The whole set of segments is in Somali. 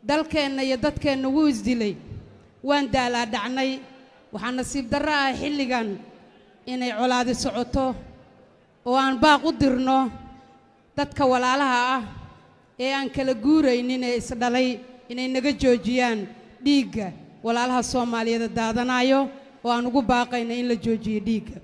dalkeenna iyo dadkeenna wuu isdilay waan daalaa dhacnay waxaa nasiib darro ah xilligan inay colaadi socoto oo aan baaq u dirno dadka walaalaha ah ee aan kala guuraynin ee isdhalay inay naga joojiyaan dhiigga walaalaha soomaaliyeed daadanaayo oo aan ugu baaqayna in la joojiyo dhiigga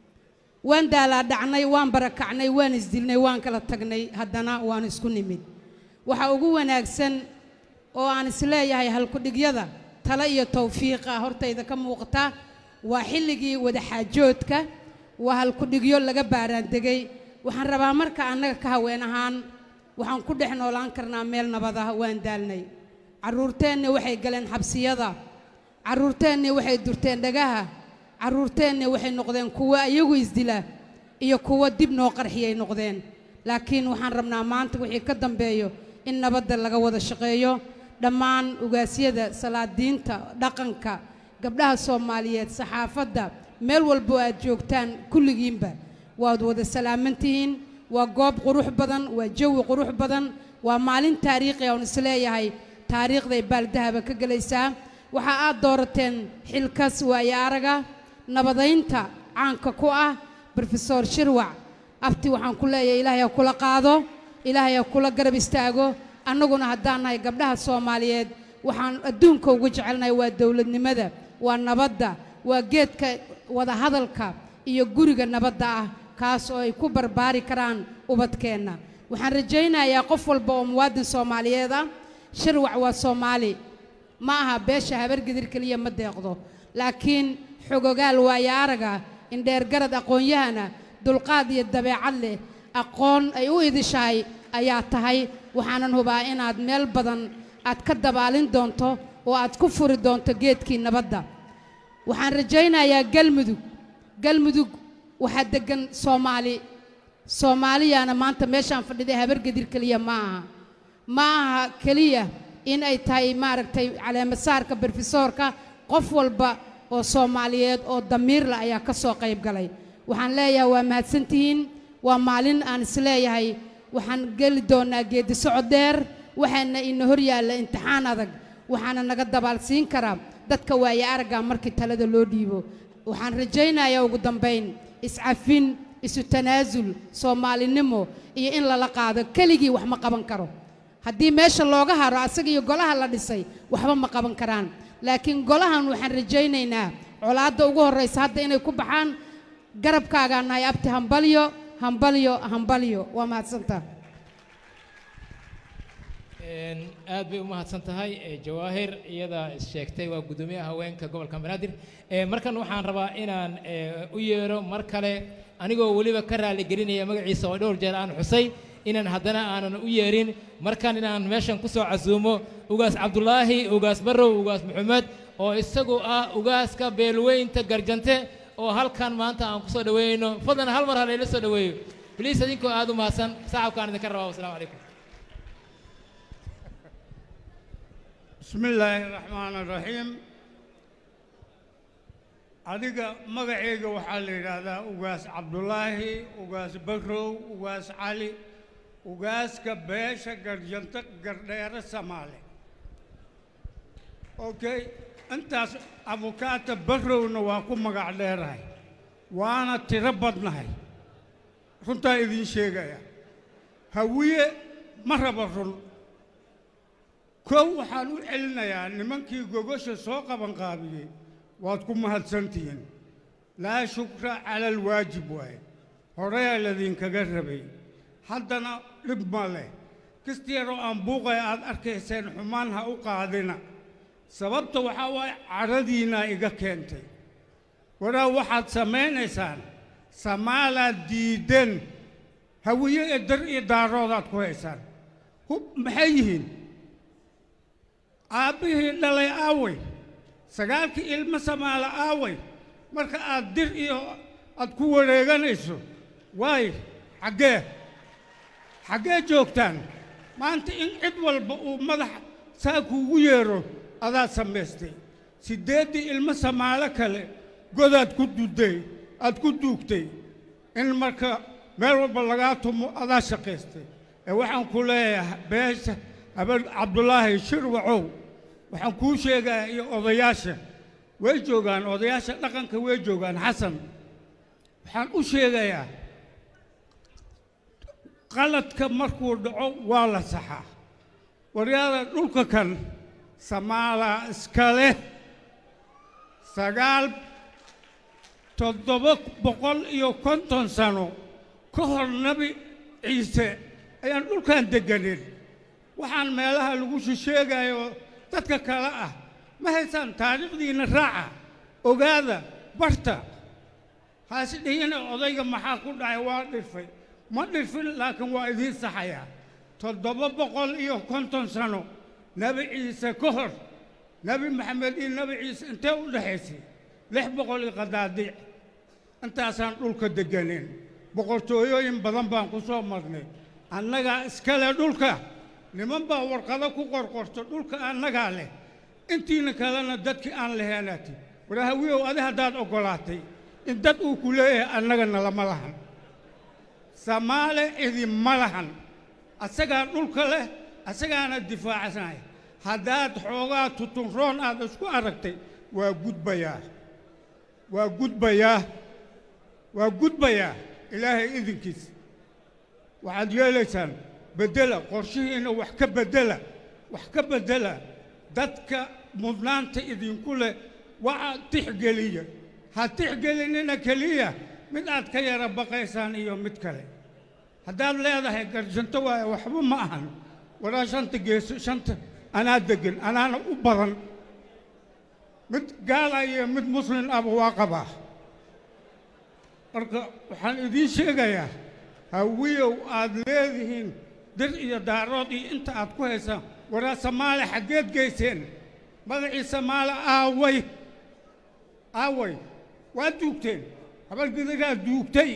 waan daalaa dhacnay waan barakacnay waan isdilnay waan kala tagnay haddana waan isku nimid waxa ugu wanaagsan oo aan isleeyahay halkudhigyada tale iyo tawfiiqa hortayda ka muuqata waa xilligii wadaxaajoodka waa halkudhigyo laga baaraandegay waxaan rabaa marka annaga ka haween ahaan waxaan ku dhex noolaan karnaa meel nabad ah waan daalnay carruurteenna waxay galeen xabsiyada carruurteenna waxay durteen dhagaha carruurteenna waxay noqdeen kuwo iyagu isdila iyo kuwo dib noo qarxiyay noqdeen laakiin waxaan rabnaa maanta wixii ka dambeeyo in nabadda laga wada shaqeeyo dhammaan ugaasyada salaadiinta dhaqanka gabdhaha soomaaliyeed saxaafadda meel walbo aad joogtaan kulligiinba waad wada salaamantihiin waa goob qurux badan waa jawi qurux badan waa maalin taariikhi oon isleeyahay taariikhday baaldahaba ka gelaysaa waxa aad doorateen xilkas waayo araga nabadaynta caanka ku ah brofesor shirwac abti waxaan ku leeyahay ilaahay ha kula qaado ilaahay ha kula garab istaago annaguna haddaan nahay gabdhaha soomaaliyeed waxaan adduunka ugu jecelnahay waa dowladnimada waa nabadda waa geedka wadahadalka iyo guriga nabadda ah kaas oo ay ku barbaari karaan ubadkeenna waxaan rajaynayaa qof walba oo muwaadin soomaaliyeed ah shirwac waa soomaali ma aha beesha habargedir keliya ma deeqdo laakiin xogogaal waayo araga indheergarad aqoon-yahana dulqaad iyo dabeecad leh aqoon ay u idishahay ayaa tahay waxaanan hubaa inaad meel badan aad ka dabaalin doonto oo aad ku furi doonto geedkii nabadda waxaan rajaynayaa galmudug galmudug waxaa deggan soomaali soomaaliyaana maanta meeshaan fadhiday habargedir keliya ma aha ma aha keliya in ay tahay maaragtay caleemasaarka brofesoorka qof walba oo soomaaliyeed oo damiirla ayaa ka soo qayb galay waxaan leeyahay waa mahadsantihiin waa maalin aan isleeyahay waxaan geli doonnaa geeddi socod dheer waxaana ina hor yaalla imtixaan adag waxaana naga dabaalsiin karaa dadka waaye aragga markii talada loo dhiibo waxaan rajaynayaa ugu dambayn iscafin isu tanaasul soomaalinimo iyo in lala qaado keligii wax ma qaban karo haddii meesha looga haro asaga iyo golaha la dhisay waxba ma qaban karaan laakiin golahan waxaan rajaynaynaa colaadda ugu horraysa hadda inay ku baxaan garabkaagaa nahay abti hambalyo hambalyo hambalyo waa mahadsantaa aad bay u mahadsan tahay jawaahir iyada sheegtay waa guddoomiyaha haweenka gobolka banaadir markan waxaan rabaa inaan u yeero mar kale anigoo weliba ka raali gelinaya magaciisa oo dhowr jeer aan xusay inaan haddana aanan u yeerin markan inaan meeshan ku soo casuumo ugaas cabdulaahi ugaas barrow ugaas maxamed oo isagu ah ugaaska beelweynta garjante oo halkan maanta aan ku soo dhaweynayno fadlan hal mar halayla soo dhaweeyo bliis idinkoo aad u mahadsan sacabkaan idinka rabaa wasalaamu calaykum بسم الله الرحمن الرحيم adiga magacayga waxaa la yidhaahdaa ugaas cabdulaahi ugaas barrow ugaas cali ugaaska beesha garjanto gardheere samaale okay intaas abukaata barrowna waa ku magac dheerahay waana tiro badnahay runtaa idiin sheegaya hawiye ma raba run kow waxaan u celinayaa nimankii gogosha soo qabanqaabiyey waad ku mahadsantihiin laa shukra cala alwaajib waaye horeyaa ladinkaga rabay haddana dhib ma leh kasta yaroo aan buuqay aad arkayseen xumaan ha u qaadina sababta waxaa waaye cadhadiinnaa iga keentay waraa waxaad samaynaysaan samaalaad diideen hawiye ee dar iyo daaroodaad ku haysaan hub maxay yihiin aabbihii dhalay aaway sagaalkii ilmo samaala aaway marka aad dir iyo aad ku wareeganayso waay xaggee xaggee joogtaan maanta in cid walba uu madax saa kuugu yeero adaad samaystay siddeeddii ilmo samaalo kale godaad ku duday aad ku duugtay in marka meel walba lagaa tumo adaa shaqaystay ee waxaan ku leeyahay beesha habeen cabdulaahi shirwacow waxaan kuu sheegayaa iyo odayaasha way joogaan odayaasha dhaqanka way joogaan xasan waxaan u sheegayaa qaladka markuu dhaco waa la saxaa waryaada dhulka kan samaalaa iska leh sagaal toddoba boqol iyo konton sano ka hor nebi ciise ayaan dhulkan degganin waxaan meelaha lagu shisheegayo dadka kale ah ma haysaan taariikhdiinna raaca ogaada barta haasi dhihina odayga maxaa ku dhacay waa dhirfay ma dhirfin laakiin waa idiin saxayaa toddoba boqol iyo konton sano nebi ciise ka hor nebi maxamed iyo nebi ciise intee u dhexaysay lix boqol iyo qadaadiic intaasaan dhulka degganin boqortooyooyin badan baan ku soo marnay annagaa iskale dhulka niman baa warqado ku qorqorto dhulka annagaa leh intiina kalena dadkii aan laheenaati waraahawiyow adi haddaad oggolaatay in dad uu ku leeyahay annagana lama lahan samaale idinma lahan asagaa dhulka leh asagaana difaacsanaya haddaad xoogaa tutunroon aad isku aragtay waa gudbayaa waa gudbayaa waa gudbayaa ilaahay idinkiis waxaad yeelaysaan beddela qorshihiinna wax ka beddela wax ka beddela dadka mudnaanta idinku leh waxa tixgeliya ha tixgelinina keliya mid aad ka yara baqaysaan iyo mid kale haddaad leedahay garjanto waaye waxba ma ahan waraa shanta geeso shanta anaa deggan anaana u badan mid gaala iyo mid muslin aba waa qabaa marka waxaan idiin sheegayaa hawiyow aad leedihiin dir iyo daarood iyo inta aad ku haysaan waraa samaale xaggeed geyseen magacii samaale aaway aaway waa duugteen habalgidagaa duugtay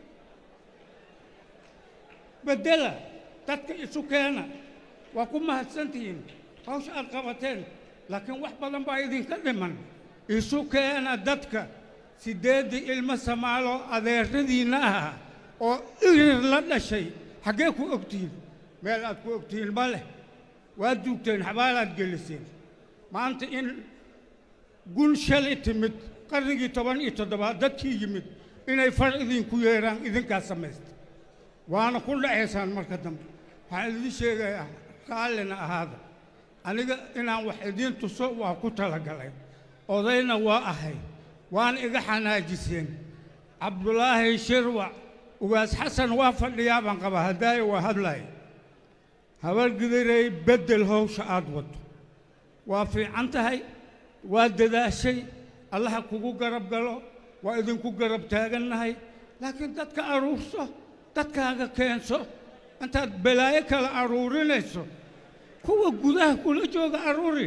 beddela dadka isu keena waa ku mahadsantihiin hawsha aad qabateen laakiin wax badan baa idinka dhiman isu keena dadka siddeeddii ilmo samaalo adeeradiinna aha oo irir la dhashay xaggee ku ogtihiin meel aad ku ogtihiin ma leh waa duugteen xabaalaad geliseen maanta in gun shalay timid qarnigii toban iyo toddobaad dadkii yimid inay far idinku yeedhaan idinkaa samaysta waana ku dhacaysaan marka dambe waxaan idiin sheegayaa raallina ahaada aniga inaan wax idiin tuso waa ku talagalay odayna waa ahay waana iga xanaajiseen cabdulaahi shirwac ugaas xasan waa fadhiyaa baan qabaa haddaayo waa hadlaya habargidirey beddel howsha aad waddo waa fiican tahay waa dadaashay allaha kugu garab galo waa idinku garab taagannahay laakiin dadka aruurso dadkaaga keenso intaad balaayo kale aruurinayso kuwa gudaha kula jooga aruuri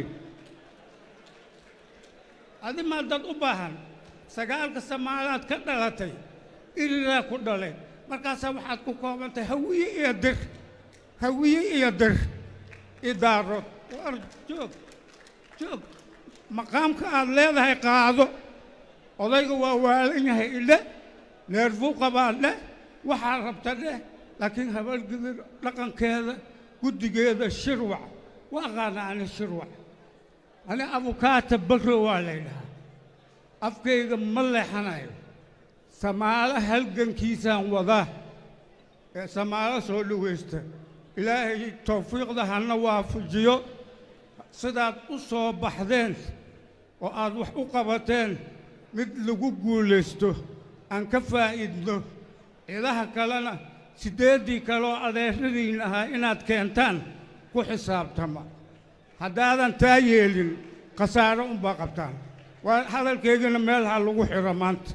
adi maa dad u baahan sagaalka samaalaad ka dhalatay iriraa ku dhalay markaasaa waxaad ku koobantahay hawiye iyo dir hawiye iyo dir idaarood war joog joog maqaamka aad leedahay qaado odayga waa waalan yahay idhe neerfuu qabaa dheh waxaa rabta dheh laakiin habargidir dhaqankeeda guddigeeda shirwac waa aqaana ani shirwac ani abukaata barro waa laydhahaa afkayga ma leexanayo samaalo halgankiisaan wadaa ee samaalo soo dhowaysta ilaahay tawfiiqda hana waafajiyo sidaad u soo baxdeen oo aad wax u qabateen mid lagu guulaysto aan ka faa'iidno cidaha kalena siddeeddii kaleoo adeeradiin ahaa inaad keentaan ku xisaabtama haddaadan taa yeelin khasaaro unbaa qabtaan waa hadalkaygana meel ha lagu xidho maanta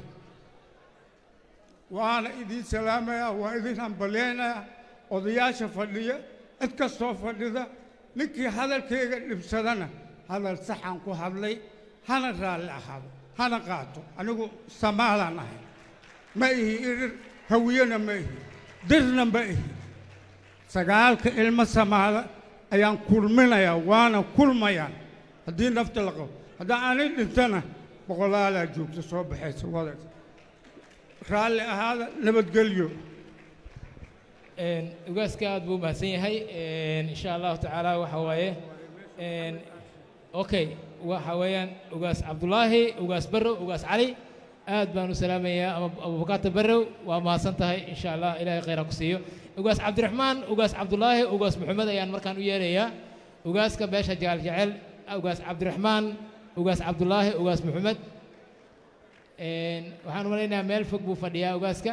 waana idiin salaamayaa waa idin hambalyaynayaa odayaasha fadhiya cid kastoo fadhida ninkii hadalkayga dhibsadana hadal saxaan ku hadlay hana raalli ahaado hana qaato anigu samaalaan ahay ma ihi irir hawiyena ma ihi dirna ma ihi sagaalka ilmo samaala ayaan kulminayaa waana kulmayaan haddii nafta la qabo haddii aanay dhintana boqolaalaa joogta soo baxaysa wadays raalli ahaada nabadgelyo een, ugaaska aad buu u mahadsan yahay een, insha allahu tacaala waxa waaye een, okay waxa weeyaan ugaas cabdulaahi ugaas barrow ugaas cali aad baan u salaamayaa ama abubakaata barrow waa mahadsan tahay insha allah ilaahay khayra ku siiyo ugaas cabdiraxmaan ugaas cabdulaahi ugaas maxamed ayaan markaan u yeerayaa ugaaska beesha jecel jecel ugaas cabdiraxmaan ugaas cabdulaahi ugaas maxamed een, waxaan u malaynayaa meel fog buu fadhiyaa ugaaska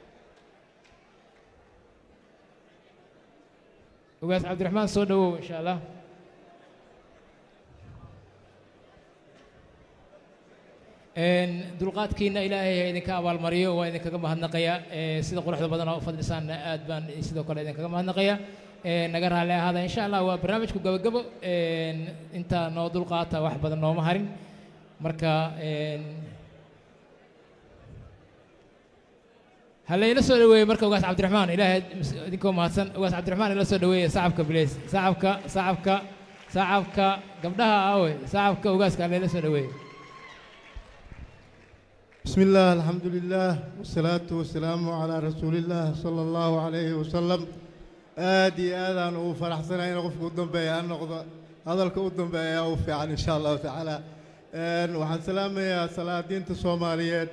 ugaas cabdiraxmaan soo dhowow insha allah Een, dulqaadkiina ilaahay ha idinka abaalmariyo waa idinkaga mahadnaqaya ee, sida quruxda badan oo u fadlisaanna aad baan sidoo kale idinkaga mahadnaqaya Ee, naga raalli ahaada insha allah waa barnaamijku gabagabo een, intaa noo dulqaata wax badan nooma harin marka een, ha layla soo dhaweeye marka ugaas cabdiraxmaan ilaahay mis- idinkoo mahadsan ugaas cabdiraxmaan ila soo dhaweeye sacabka bileys sacabka sacabka sacabka gabdhaha aawe sacabka ugaaska ha layla soo dhaweeye بسم الله الحمد لله والصلاة والسلام على رسول الله صلى الله عليه وسلم آدي آذان وفرح سنة إن قفك قدام بيا النقطة هذا الكودم بيا وفعل إن شاء الله تعالى آن وحن سلام يا صلاة دين الصوماليات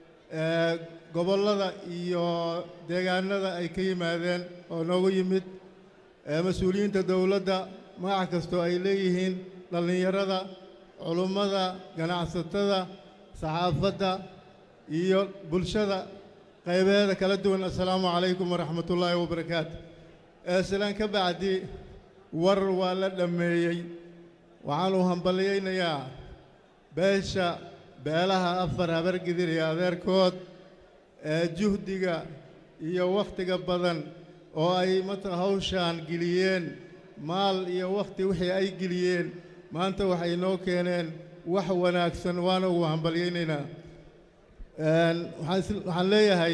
gobollada iyo deegaanada ay ka yimaadeen oo noogu yimid ee mas-uuliyiinta dowladda magac kastoo ay leeyihiin dhallinyarada culummada ganacsatada saxaafadda iyo bulshada qaybeeda kala duwan assalaamu calaykum waraxmatullaahi wabarakaatu ee silaan ka bacdi war waa la dhammeeyey waxaanu hambalyaynayaa beesha beelaha afar habargidir iyo adeerkood ee juhdiga iyo wakhtiga badan oo ay mata hawshaan geliyeen maal iyo wakhti wixii ay geliyeen maanta waxay noo keeneen wax wanaagsan waana ugu hambalyaynaynaa Een, waxaan is- waxaan leeyahay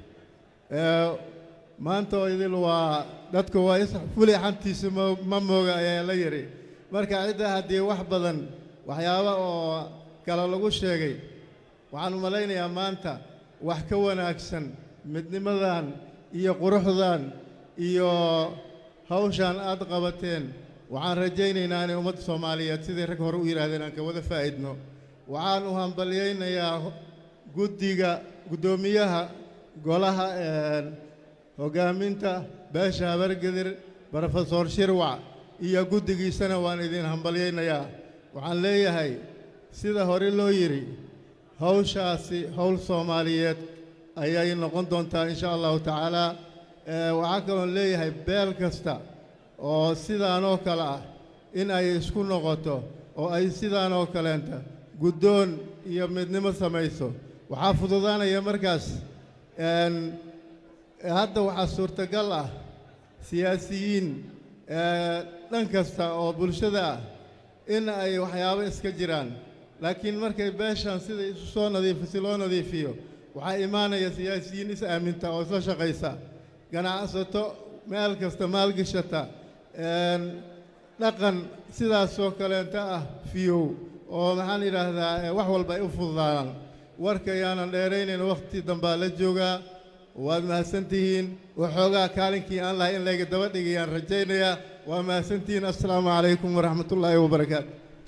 ee, maanta oo idil waa dadku waa is fuli xantiisa mo- ma mooga ayaa la yidhi marka cidda haddii wax badan waxyaaba oo kale lagu sheegay waxaan u malaynayaa maanta wax ka wanaagsan midnimadan iyo quruxdan iyo hawshaan aad qabateen waxaan rajaynaynaa inay ummadda soomaaliyeed sidii rag hore u yidhaahdeen aan ka wada faa'idno waxaan u hambalyaynayaa guddiga guddoomiyaha golaha een, hoggaaminta beesha habargedir brofesor shirwac iyo guddigiisana waan idin hambalyaynayaa waxaan leeyahay sida hore loo yidhi hawshaasi howl soomaaliyeed ayay noqon doontaa insha allahu tacaala Ee, waxaa kaloon leeyahay beel kasta oo sidaanoo kale ah in ay isku noqoto oo ay sidaanoo kaleenta guddoon iyo midnimo samayso waxaa fududaanaya markaas een, hadda waxaa suurtagal ah siyaasiyiin ee, dhan kasta oo bulshada ah in ay waxyaabo iska jiraan laakiin markay beeshan sida isu soo nadiifi si loo nadiifiyo waxaa imaanaya siyaasiyiin is aaminta oo isla shaqaysa ganacsato meel kasta maalgashata een, dhaqan sidaasoo kaleenta ah fiyow oo maxaan idhaahdaa ee, wax walba ay u fududaanaan warka yaanan dheeraynayn wakhti dambaa la joogaa waad mahadsantihiin waxoogaa kaalinkii aan lahay in layga daba dhigayaan rajaynayaa waa mahadsantihiin assalaamu calaykum waraxmatullaahi wabarakaatu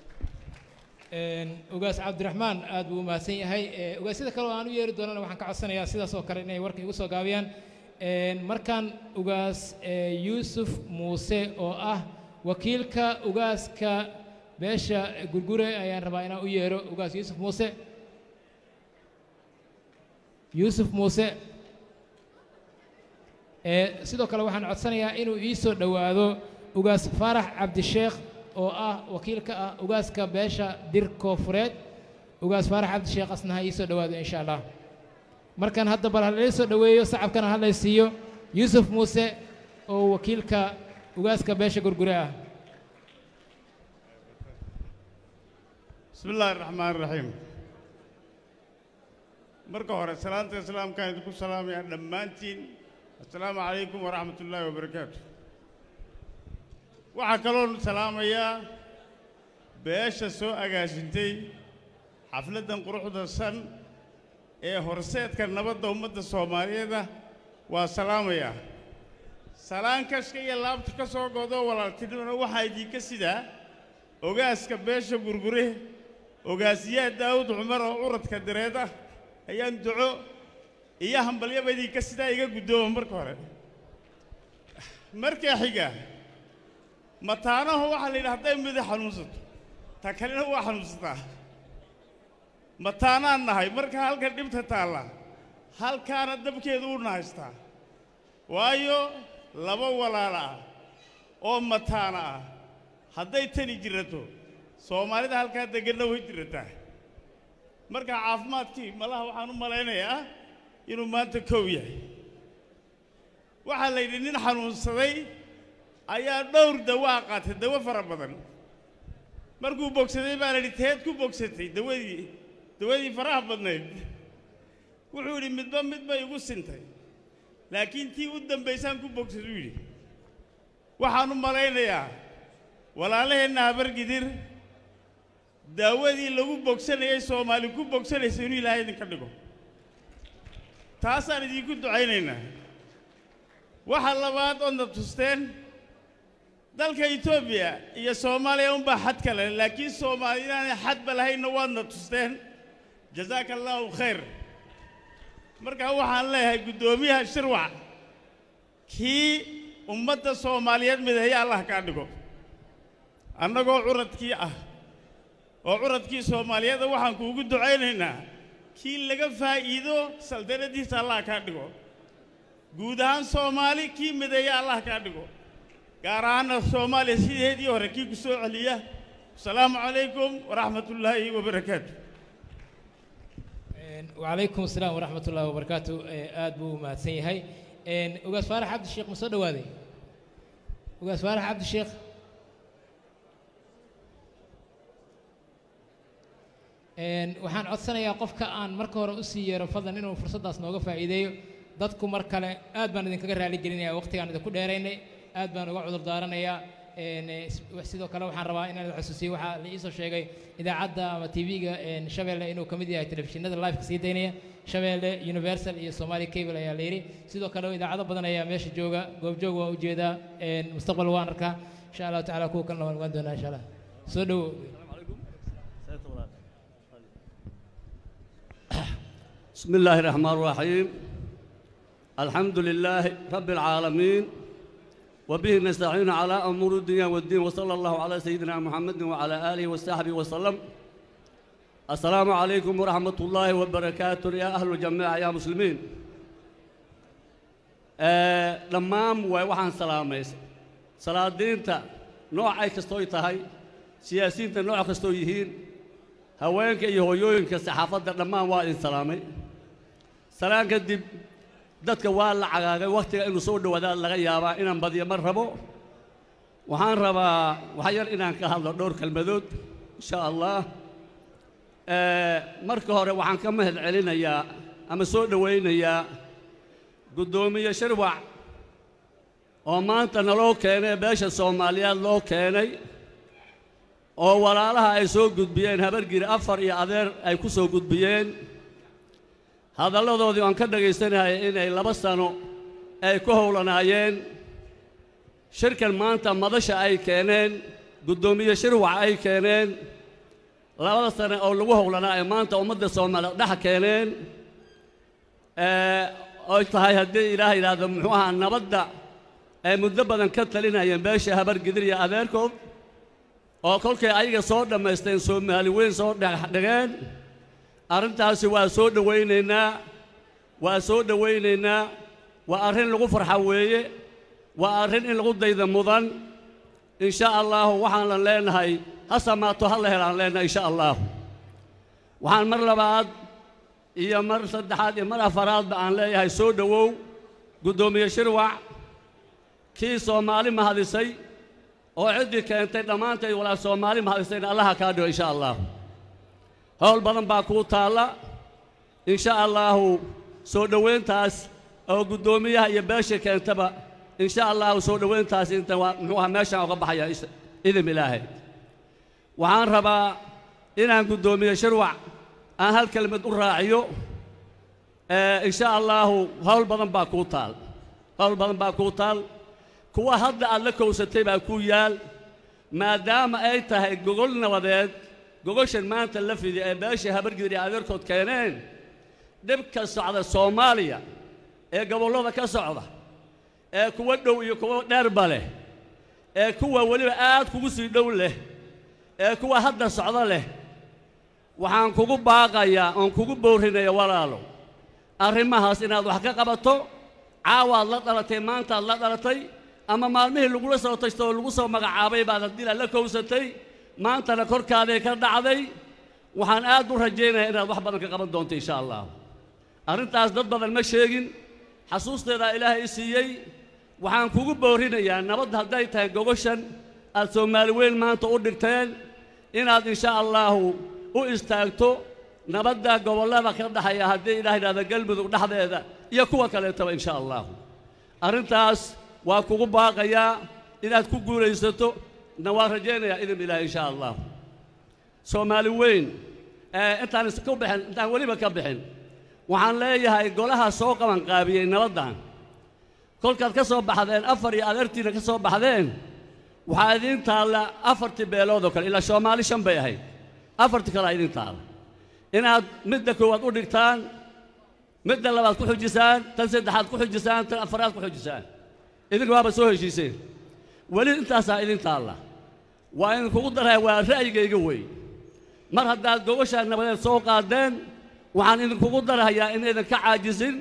Een, ugaas cabdiraxmaan aad buu u mahadsan yahay Ee, ugaasyada kale oo aan u yeeri doonana waxaan ka codsanayaa sidaas oo kale inay warka igu soo gaabiyaan Een, markaan ugaas ee, yuusuf muuse oo ah wakiilka ugaaska beesha gurgure ayaan rabaa inaan u yeero ugaas yuusuf muuse yuusuf muuse Ee, sidoo kale waxaan codsanayaa inuu ii soo dhowaado ugaas faarax cabdisheekh oo ah wakiilka ah ugaaska beesha dir koofureed ugaas faarax cabdisheekh asna ha ii soo dhowaado insha allah markan hadda bal halala soo dhoweeyo sacabkana ha lay siiyo yuusuf muuse oo wakiilka ugaaska beesha gurgure ah بسم الله الرحمن الرحيم marka hore salaanta islaamkaan idinku salaamaya dhammaantiin assalaamu calaykum waraxmat ullaahi wabarakaatu waxaa kaloon salaamayaa beesha soo agaasintay xafladdan quruxda san ee horseedka nabadda ummadda soomaaliyeed ah waa salaamayaa salaan kashka iyo laabta ka soo godo walaaltinimona waxaa idinka sidaa ogaaska beesha gurgure ogaasiyaha daawud cumar oo curadka dareed ah ayaan duco iyo hambalyaba idinka sidaa iga guddooma marka hore markaa xiga mataanaho waxaa la yidhi hadday midi xanuunsato ta kalena waa xanuunsataa mataanaan nahay marka halkan dhibta taalla halkaana dabkeedu u nahaystaa waayo laba walaala ah oo mataana ah hadday tani jirato soomaalida halkaa degganna way jirataa marka caafimaadkii malaha waxaan u malaynayaa inuu maanta kow yahay waxaa la yidhi nin xanuunsaday ayaa dhowr dawaa qaatay dawo fara badan markuu bogsaday baa la yidhi teed ku bogsatay dawadii dawadii faraha badnayd wuxuu yidhi midba midba igu sintay laakiin tii u dambaysaan ku bogsaduu yidhi waxaan u malaynayaa walaalaheenna habargidir daawadii lagu bogsanayay soomaali ku bogsanaysa inuu ilaahay idinka dhigo taasaan idinku ducaynaynaa waxa labaad oodna tusteen dalka etoobiya iyo soomaaliya unbaa xad kale laakiin soomaali inaanay xadba lahaynna waadna tusteen jasaaka allaahu khayr markaa waxaan leeyahay guddoomiyaha shirwac kii ummadda soomaaliyeed midaheya allah kaa dhigo annagoo curadkii ah oo curadkii soomaaliyeedda waxaan kuugu ducaynaynaa kii laga faa'iido saldanadiisa allah kaa dhigo guud ahaan soomaali kii mideeya allah kaa dhigo gaar ahaanna soomaaliya sideedii hore kii ku soo celiya asalaamu calaykum waraxmatullaahi wabarakaatu وعليكم السلام ورحمة الله وبركاته آد بو ما هي وقاس فارح عبد الشيخ مصدق هذه وقاس فارح عبد الشيخ waxaan codsanayaa qofka aan marka hore usii yeero fadlan inuu fursaddaas nooga faa'iideeyo dadku mar kale aad baan idinkaga raali gelinayaa waqtigaan idinku dheeraynay aad baan uga cudur daaranayaa sidoo kale waxaan rabaa inaan idin xusuusiyo waxaa la iisoo sheegay idaacadda ama tv-ga shabeelle inuu ka mid yahay telefishinada liveka sii daynaya shabeelle universal iyo somali cable ayaa la yidhi sidoo kale idaacado badan ayaa meesha jooga goobjoog waa ujeedaa mustaqbal waan arkaa insha allahu tacala kuwa kalena waan ogaan doonaa insha allah soo dhowo بسم الله الرحمن الرحيم الحمد لله رب العالمين وبه نستعين على أمور الدنيا والدين وصلى الله على سيدنا محمد وعلى آله وصحبه وسلم السلام عليكم ورحمة الله وبركاته يا أهل الجماعة يا مسلمين آه لما وحن سلاميس صلاة دينتا نوع أي كستوي تهي سياسيين نوع كستويهين haweenka iyo hooyooyinka saxaafadda dhammaan waa idin salaamay salaan kadib dadka waa la cagaagay wakhtiga inuu soo dhowaadaad laga yaabaa inaan badiyo ma rabo waxaan rabaa waxa yar inaan ka hadlo dhowr kelmadood insha allah marka hore waxaan ka mahad celinayaa ama soo dhowaynayaa guddoomiye shirwac oo maanta naloo keenay beesha soomaaliyeed loo keenay oo walaalaha ay soo gudbiyeen habargiri afar iyo adeer ay ku soo gudbiyeen hadalladoodii aan ka dhagaysanahay inay laba sano ay ku howlanaayeen shirkan maanta madasha ay keeneen guddoomiye shirwac ay keeneen labada sane oo lagu howlanaa ay maanta ummadda soomaaliya dhex keeneen oy tahay haddii ilaah yidhaahdo muxuu ahaa nabadda ay muddo badan ka talinayeen beesha habargidir iyo adeerkood oo kolkay ayaga soo dhammaysteen soomaali weyn soo dhegeen arrintaasi waa soo dhowaynaynaa waa soo dhowaynaynaa waa arrin lagu farxa weeye waa arrin in lagu dayda mudan in sha allaahu waxaanan leenahay ha samaato ha la helaan leenahay insha allaahu waxaan mar labaad iyo mar saddexaad iyo mar afaraadba aan leeyahay soo dhowow guddoomiye shirwac kii soomaali mahadisay oo ciddii keentay dhammaanteed walaa soomaali mahadisayna allaha kaa dhigo insha allaahu howl badan baa kuu taalla insha allaahu soo dhowayntaas oo guddoomiyaha iyo beesha keentaba insha allaahu soo dhowayntaas inta waa muxuu ahaa meeshaan uga baxaya idin ilaahay waxaan rabaa inaan guddoomiye shirwac aan hal kelmad u raaciyo insha allaahu howl badan baa kuu taal howl badan baa kuu taal kuwa hadda aad la kowsatay baa ku yaal maadaama ay tahay gogol nabadeed gogoshan maanta la fidi ee beesha habargidir iyo adeerkood keeneen dhibka socda soomaaliya ee gobollada ka socda ee kuwa dhow iyo kuwa dheerba leh ee kuwa weliba aad kugu sii dhow leh ee kuwa hadda socda leh waxaan kugu baaqayaa oon kugu bowrinaya walaalo arrimahaas inaad wax ka qabato caawaad la dhalatay maantaad la dhalatay ama maalmihii lagula soo tashto oo lagu soo magacaabay baad haddii aad la kowsatay maantana korkaaday ka dhacday waxaan aad u rajaynayaa inaad wax badan ka qaban doonto insha allah arrintaas dad badan ma sheegin xasuusteedaa ilaahay i siiyey waxaan kugu boorinayaa nabadda hadday tahay gogoshan aad soomaali weyn maanta u dhigteen inaad insha allaahu u istaagto nabadda gobollada ka dhaxaya haddii ilaah yidhahda galmudug dhexdeeda iyo kuwa kaleetaba insha allaahu arrintaas waa kugu baaqayaa inaad ku guulaysato na waan rajaynayaa idin ilaah insha allahu soomaali weyn ee intaan is- ka bixin intaan weliba ka bixin waxaan leeyahay golaha soo qabanqaabiyey nabaddan kolkaad ka soo baxdeen afar iyo adeertiina ka soo baxdeen waxaa idiin taalla afartii beelood oo kale ilaa soomaali shan bay ahayd afartii kalea idiin taalla inaad midda koowaad u dhigtaan midda labaad ku xujisaan tan saddexaad ku xujisaan tan afaraad ku xujisaan idinka waaba soo heshiiseen weli intaasaa idin taalla waa idinkugu daraya waa ra'yigayga wey mar haddaad gogoshaa nabadeed soo qaadeen waxaan idinkugu darahayaa inaydan ka caajisin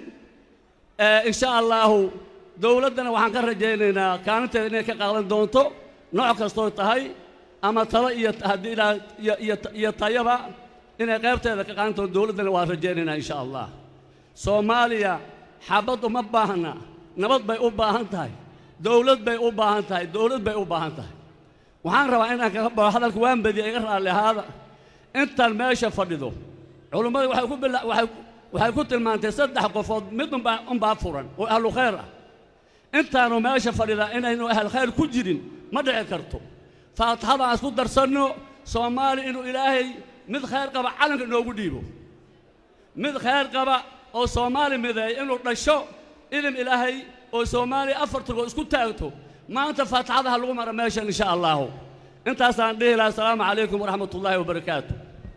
ee insha allaahu dowladdana waxaan ka rajaynaynaa kaalinteeda inay ka qaadan doonto nooc kastoo tahay ama talo iyo haddii ilaa iyo iyo iyo tayaba inay qaybteeda ka qaadan doonto dowladdana waan rajaynaynaa insha allah soomaaliya xabad uma baahna nabad bay u baahan tahay dowlad bay u baahan tahay dowlad bay u baahan tahay waxaan rabaa inaan kaga baxo hadalka waan badiya iga raalli ahaada intaan meesha fadhido culummadu waxay ku bila waxay waxay ku tilmaantay saddex qofood mid unbaa unbaa furan oo ahlu khayr ah intaanu meesha fadhidaa inaynu ahal khayr ku jirin ma dhici karto faatixada aan isku darsanno soomaali inuu ilaahay mid khayr qaba calanka inoogu dhiibo mid khayr qaba oo soomaali mideeya inuu dhasho idin ilaahay oo soomaaliya afar turgood isku taagto maanta faatixadaha lagu mara meeshan insha allaahu intaasaan dhihi lahaa asalaamu calaykum waraxmat ullaahi wabarakaatu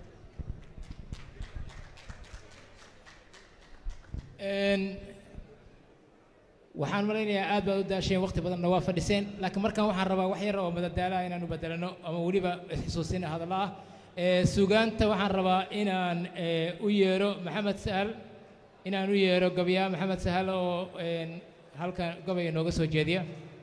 Een, waxaan malaynayaa aad baad u daasheen waqti badanna waa fadhiseen laakiin markaan waxaan rabaa wax yar oo madadaala inaan u bedelano ama weliba xusuusin hadalla ah ee sugaanta waxaan rabaa inaan ee, u yeero maxamed sahal inaan u yeero gabyaa maxamed sahal oo een, halkan gobaya nooga soo jeediya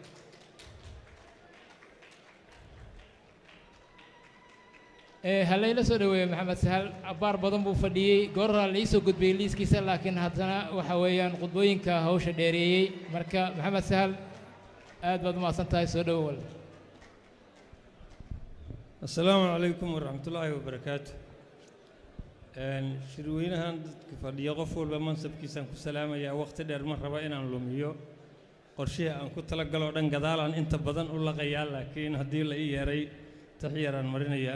Ee, ha layla soo dhaweeyo maxamed sahal abbaar badan buu fadhiyey gooraa la ii soo gudbiyey liiskiisa laakiin haddana waxa weeyaan khudbooyinka hawsha dheereeyey marka maxamed sahal aad baad u mahadsan tahay soo dhowo wal asalaamu calaykum waraxmatullaahi wabarakaatu Een, shirweynahan dadka fadhiya qof walba mansabkiisaan ku salaamayaa waqti dheer ma raba inaan lumiyo qorshihii aan ku talagaloo dhan gadaalaan inta badan u laqayaa laakiin haddii la ii yeeray tax yaraan marinayaa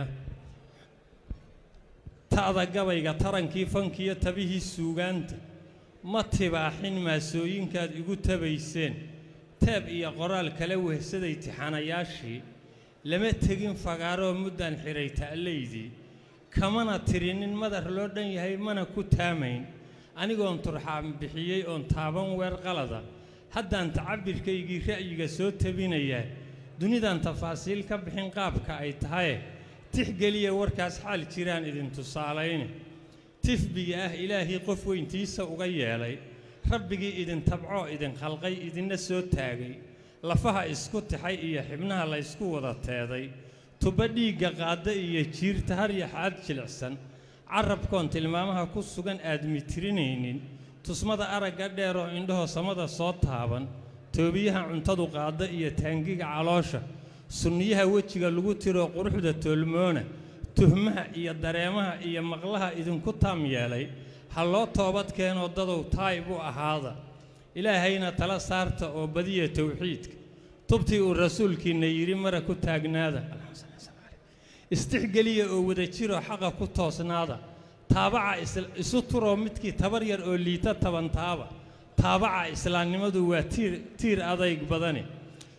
ta'da gabayga tarankii fankiyo tabihii suugaanta ma tibaaxin maasooyinkaad igu tabayseen teeb iyo qoraal kala wehsaday tixanayaashii lama tegin fagaaroo muddaan xidhay ta'laydii kamana tirinin madar loo dhan yahay mana ku taamayn anigoon turxaan bixiyey oon taaban weer qalada haddaan tacabirkaygii ra'yiga soo tabinayaa dunidan tafaasiil ka bixin qaabka ay tahaye tixgeliya warkaas xaal jiraan idin tusaalayne tifbiga ah ilaahii qof weyntiisa uga yeelay rabbigii idin tabcoo idin khalqay idinna soo taagay lafaha isku tixay iyo xibnaha la ysku wada teeday tuba dhiigga qaadda iyo jiirta har yaxaad jilicsan carabkoon tilmaamaha ku sugan aadmi tirinaynin tusmada aragga dheeroo indhahoo samada soo taaban toobiyaha cuntadu qaadda iyo taangiga caloosha sunniyaha wejiga lagu tiroo quruxda toolmoona tuhmaha iyo dareemaha iyo maqlaha idinku taam yeelay ha loo toobad keenoo dadow taayib u ahaada ilaahayna tala saarta oo badiya towxiidka tubtii uu rasuulkiinna yidhi mara ku taagnaada istixgeliya oo wada jiroo xaqa ku toosnaada taabaca is- isu turoo midkii tabar yar oo liita tabantaaba taabaca islaamnimadu waa tiir tiir adayg badani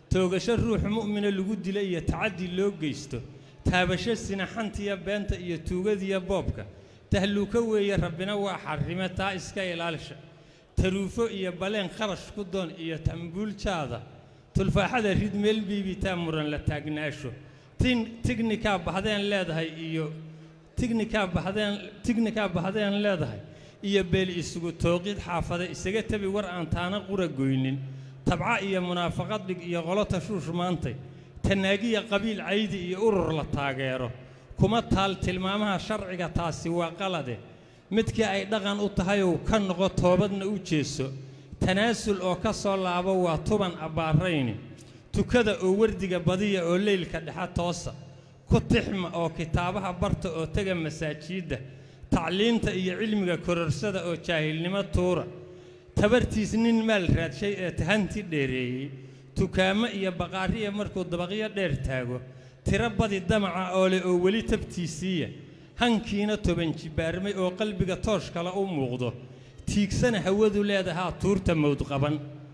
toogasho ruux mu'mina lagu dila iyo tacaddi loo geysto taabasho sinaxantiya beenta iyo tuugadiya boobka tahluuko weeye rabbina waa xarrime taa iska ilaalisha taruufo iyo baleen kharash ku doon iyo tambuuljaada tulfaaxada rid meel biibitaa muran la taagnaasho tin tignikaa baxdeen leedahay iyo tignikaa baxdeen tignikaa baxdeen leedahay iyo beel isugu tooqid xaafada isaga tabi war aan taana qura goynin tabca iyo munaafaqad dhig iyo qolo tashuush maantay tanaagiya qabiil caydi iyo urur la taageero kuma taal tilmaamaha sharciga taasi waa qalade midkii ay dhaqan u tahayow ka noqo toobadna u jeeso tanaasul oo ka soo laabo waa tuban abbaarayni tukada oo wardiga badiya oo leylka dhexa toosa ku tixma oo kitaabaha barta oo tega masaajiidda tacliinta iyo cilmiga kororsada oo jaahilnimo tuura tabartiis nin maal raadshay ee tahanti dheereeyey tukaamo iyo baqaariya markuu dabaqyo dheer taago tiro badi damaca oo leh oo weli tabtiisiiya hankiina toban jibaarmay oo qalbiga toosh kale u muuqdo tiigsana hawadu leedahaa tuurta mawd qaban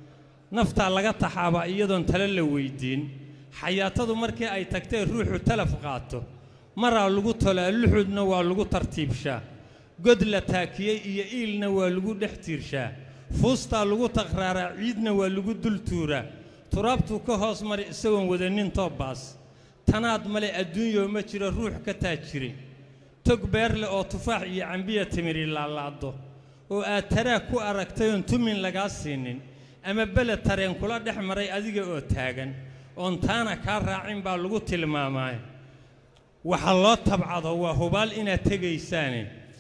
naftaa laga taxaabaa iyadoon tale la weyddiin xayaatadu markii ay tagtee ruuxu talaf qaato maraa lagu tolaa luxudna waa lagu tartiibshaa god la taakiyey iyo iilna waa lagu dhex tiirshaa fuustaa lagu taqraaraa ciidna waa lagu dul tuuraa turaabtuu ka hoos mari isagoon wadanin toobbaas tanaad male adduunyoo ma jiro ruux ka taajire tog beerle oo tufaax iyo cambiya timiri laalaado oo aad taraag ku aragtayoon tumin lagaa siinin ama beled tareen kula dhex maray adiga oo taagan oon taana kaa raacin baa lagu tilmaamaaye waxa loo tabcado waa hubaal inaad tegaysaane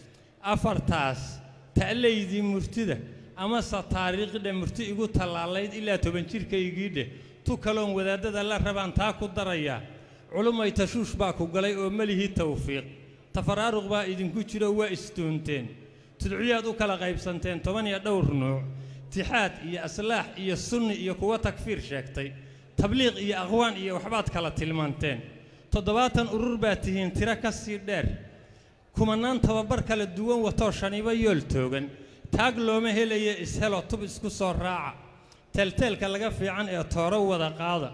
afartaas ta'laydii murtida amase taariikhdhe murti igu tallaalayd ilaa toban jirkaygiidheh tu kaloon wadaadada la rabaan taa ku darayaa culumay tashuush baa ku galay oo melihii tawfiiq tafaraaruq baa idinku jiro waa isdoonteen tudciyaad u kala qaybsanteen toban iyo dhowr nuuc tixaad iyo aslaax iyo sunni iyo kuwa takfiir sheegtay tabliiq iyo aqwaan iyo waxbaad kala tilmaanteen toddobaatan urur baad tihiin tiro ka sii dheer kumannaan tababar kala duwan watoo shanibo yool toogan taag looma helaye ishelo tub isku soo raaca teelteelka laga fiican ee tooro wada qaada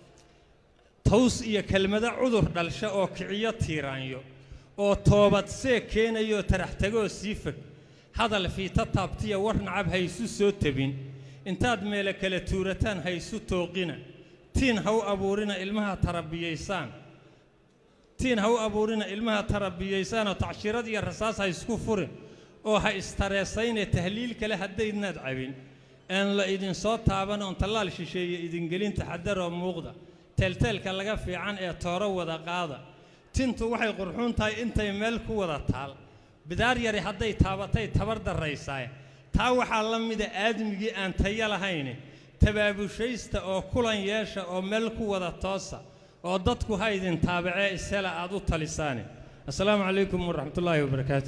taws iyo kelmado cudur dhalsha oo kiciyo tiiraanyo oo toobad see keenayoo tarax tagoo sii fog hadal fiita taabtiya war nacab haysu soo tebin intaad meele kala tuurataan haysu tooqina tiin ha u abuurina ilmaha tarabiyaysaan tiin ha u abuurina ilmaha tarabiyaysaanoo tacshirad iyo rasaas ha isku furin oo ha istareesayne tahliil kale haddaydnaad cabin aan la idinsoo taaban oon tallaal shisheeye idingelin taxadaroo muuqda teelteelka laga fiican ee tooro wada qaada tintu waxay qurxuun tahay intay meel ku wada taal bidaar yari hadday taabatay tabar darraysaay taa waxaa la mida aadmigii aan tayo lahayne tabaabushaysta oo kulan yeesha oo meel ku wada toosa oo dadku ha idin taabacee ishela aad u talisaane assalaamu calaykum waraxmatullaahi wabarakaatu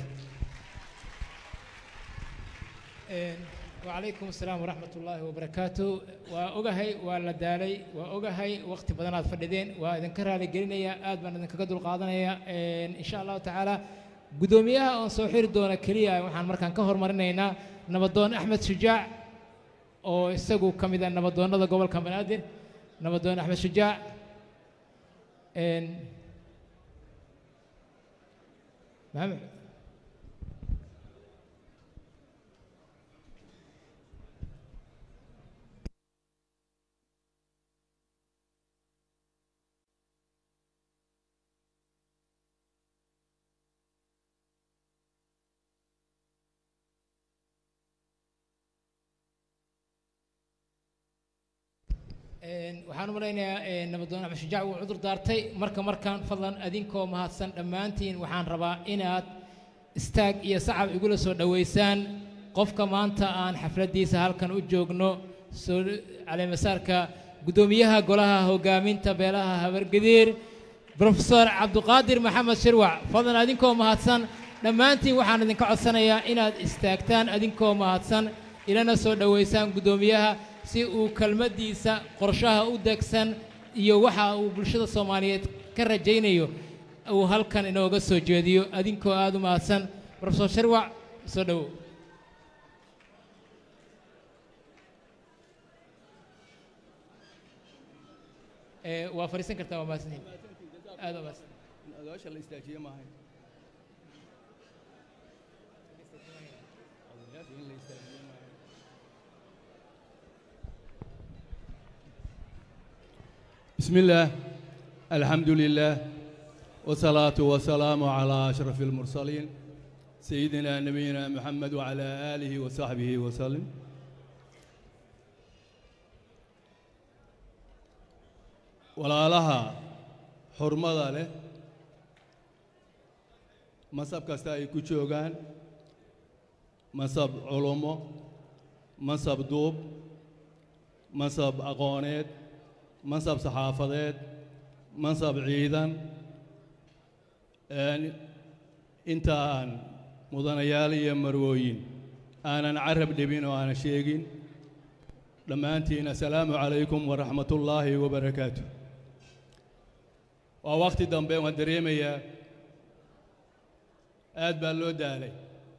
وعليكم السلام ورحمة الله وبركاته وأجهي ولا دالي وأجهي وقت بدنا فردين وإذا كره لجرينا آد من إذا كقدر قادنا إن شاء الله تعالى قدوميها أن صحير دون كليا وحن مركان كهر مرنينا نبضون أحمد شجاع أو استجوا كم إذا نبضون هذا قبل كم نادر نبضون أحمد شجاع إن محمد waxaan u malaynayaa nabadoon axmed shujaac wuu cudur daartay marka markaan fadlan adinkoo mahadsan dhammaantiin waxaan rabaa inaad istaag iyo sacab igula soo dhowaysaan qofka maanta aan xafladdiisa halkan u joogno soo caleemasaarka guddoomiyaha golaha hoggaaminta beelaha habargadiir brofesor cabduqaadir maxamed shirwac fadlan adinkoo mahadsan dhammaantiin waxaan idinka codsanayaa inaad istaagtaan adinkoo mahadsan ilana soo dhowaysaan guddoomiyaha si uu kelmaddiisa qorshaha u degsan iyo waxa uu bulshada soomaaliyeed ka rajaynayo uu halkan inooga soo jeediyo adinkoo aad u mahadsan brofesor shirwac soo dhowow ee waa fadhiisan kartaa waa mahadsantihin aad waa mahadsan odayaasha la istaajiye maahay بسم الله الحمد لله والصلاة والسلام على أشرف المرسلين سيدنا نبينا محمد وعلى آله وصحبه وسلم walaalaha xurmada leh masab kasta ay ku joogaan masab culummo masab duub masab aqooneed mansab saxaafadeed mansab ciidan inta aan mudanayaal iyo marwooyin aanan carab dhibin oo aanan sheegin dhammaantiin assalaamu calaykum waraxmat ullaahi wabarakaatu waa wakhti dambe waan dareemayaa aad baa loo daalay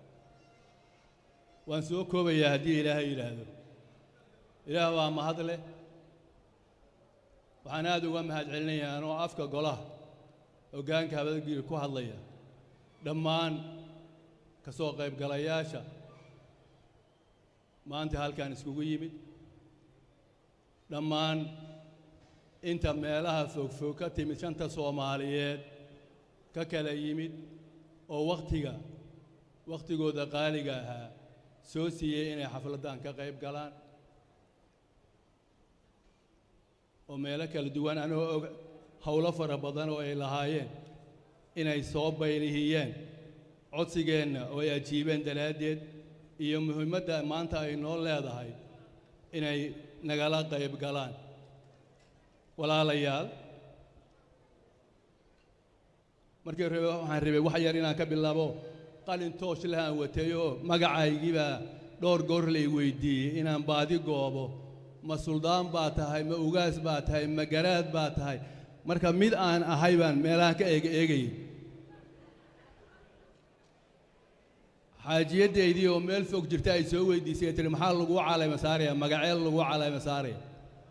waan soo koobayaa haddii ilaahay yidhaahdo ilaah waa mahad leh waxaan aad uga mahad celinayaa anoo afka golaha hoggaanka habadgiir ku hadlaya dhammaan ka soo qaybgalayaasha maanta halkaan iskugu yimid dhammaan inta meelaha fogfog ka timid shanta soomaaliyeed ka kala yimid oo wakhtiga wakhtigooda qaaliga ahaa soo siiyey inay xafladdan ka qayb galaan oo meelo kala duwan anoo og howlo fara badan oo ay lahaayeen inay soo baylihiyeen codsigeenna oo ay ajiibeen daraaddeed iyo muhiimadda maanta ay noo leedahay inay nagala qayb galaan walaalayaal markii rabe waxaan rabay wax yar inaan ka bilaabo qalin toosh leh aan watay oo magacaygiibaa dhowr goor lay weydiiyey inaan baadi goobo ma suldaan baa tahay ma ugaas baa tahay ma garaad baa tahay marka mid aan ahay baan meelahan ka eega eegayay xaajiyaddaydii oo meel fog jirta ay soo weydiisay tiri maxaa lagu calayma saaraya magaceel lagu calayma saaraya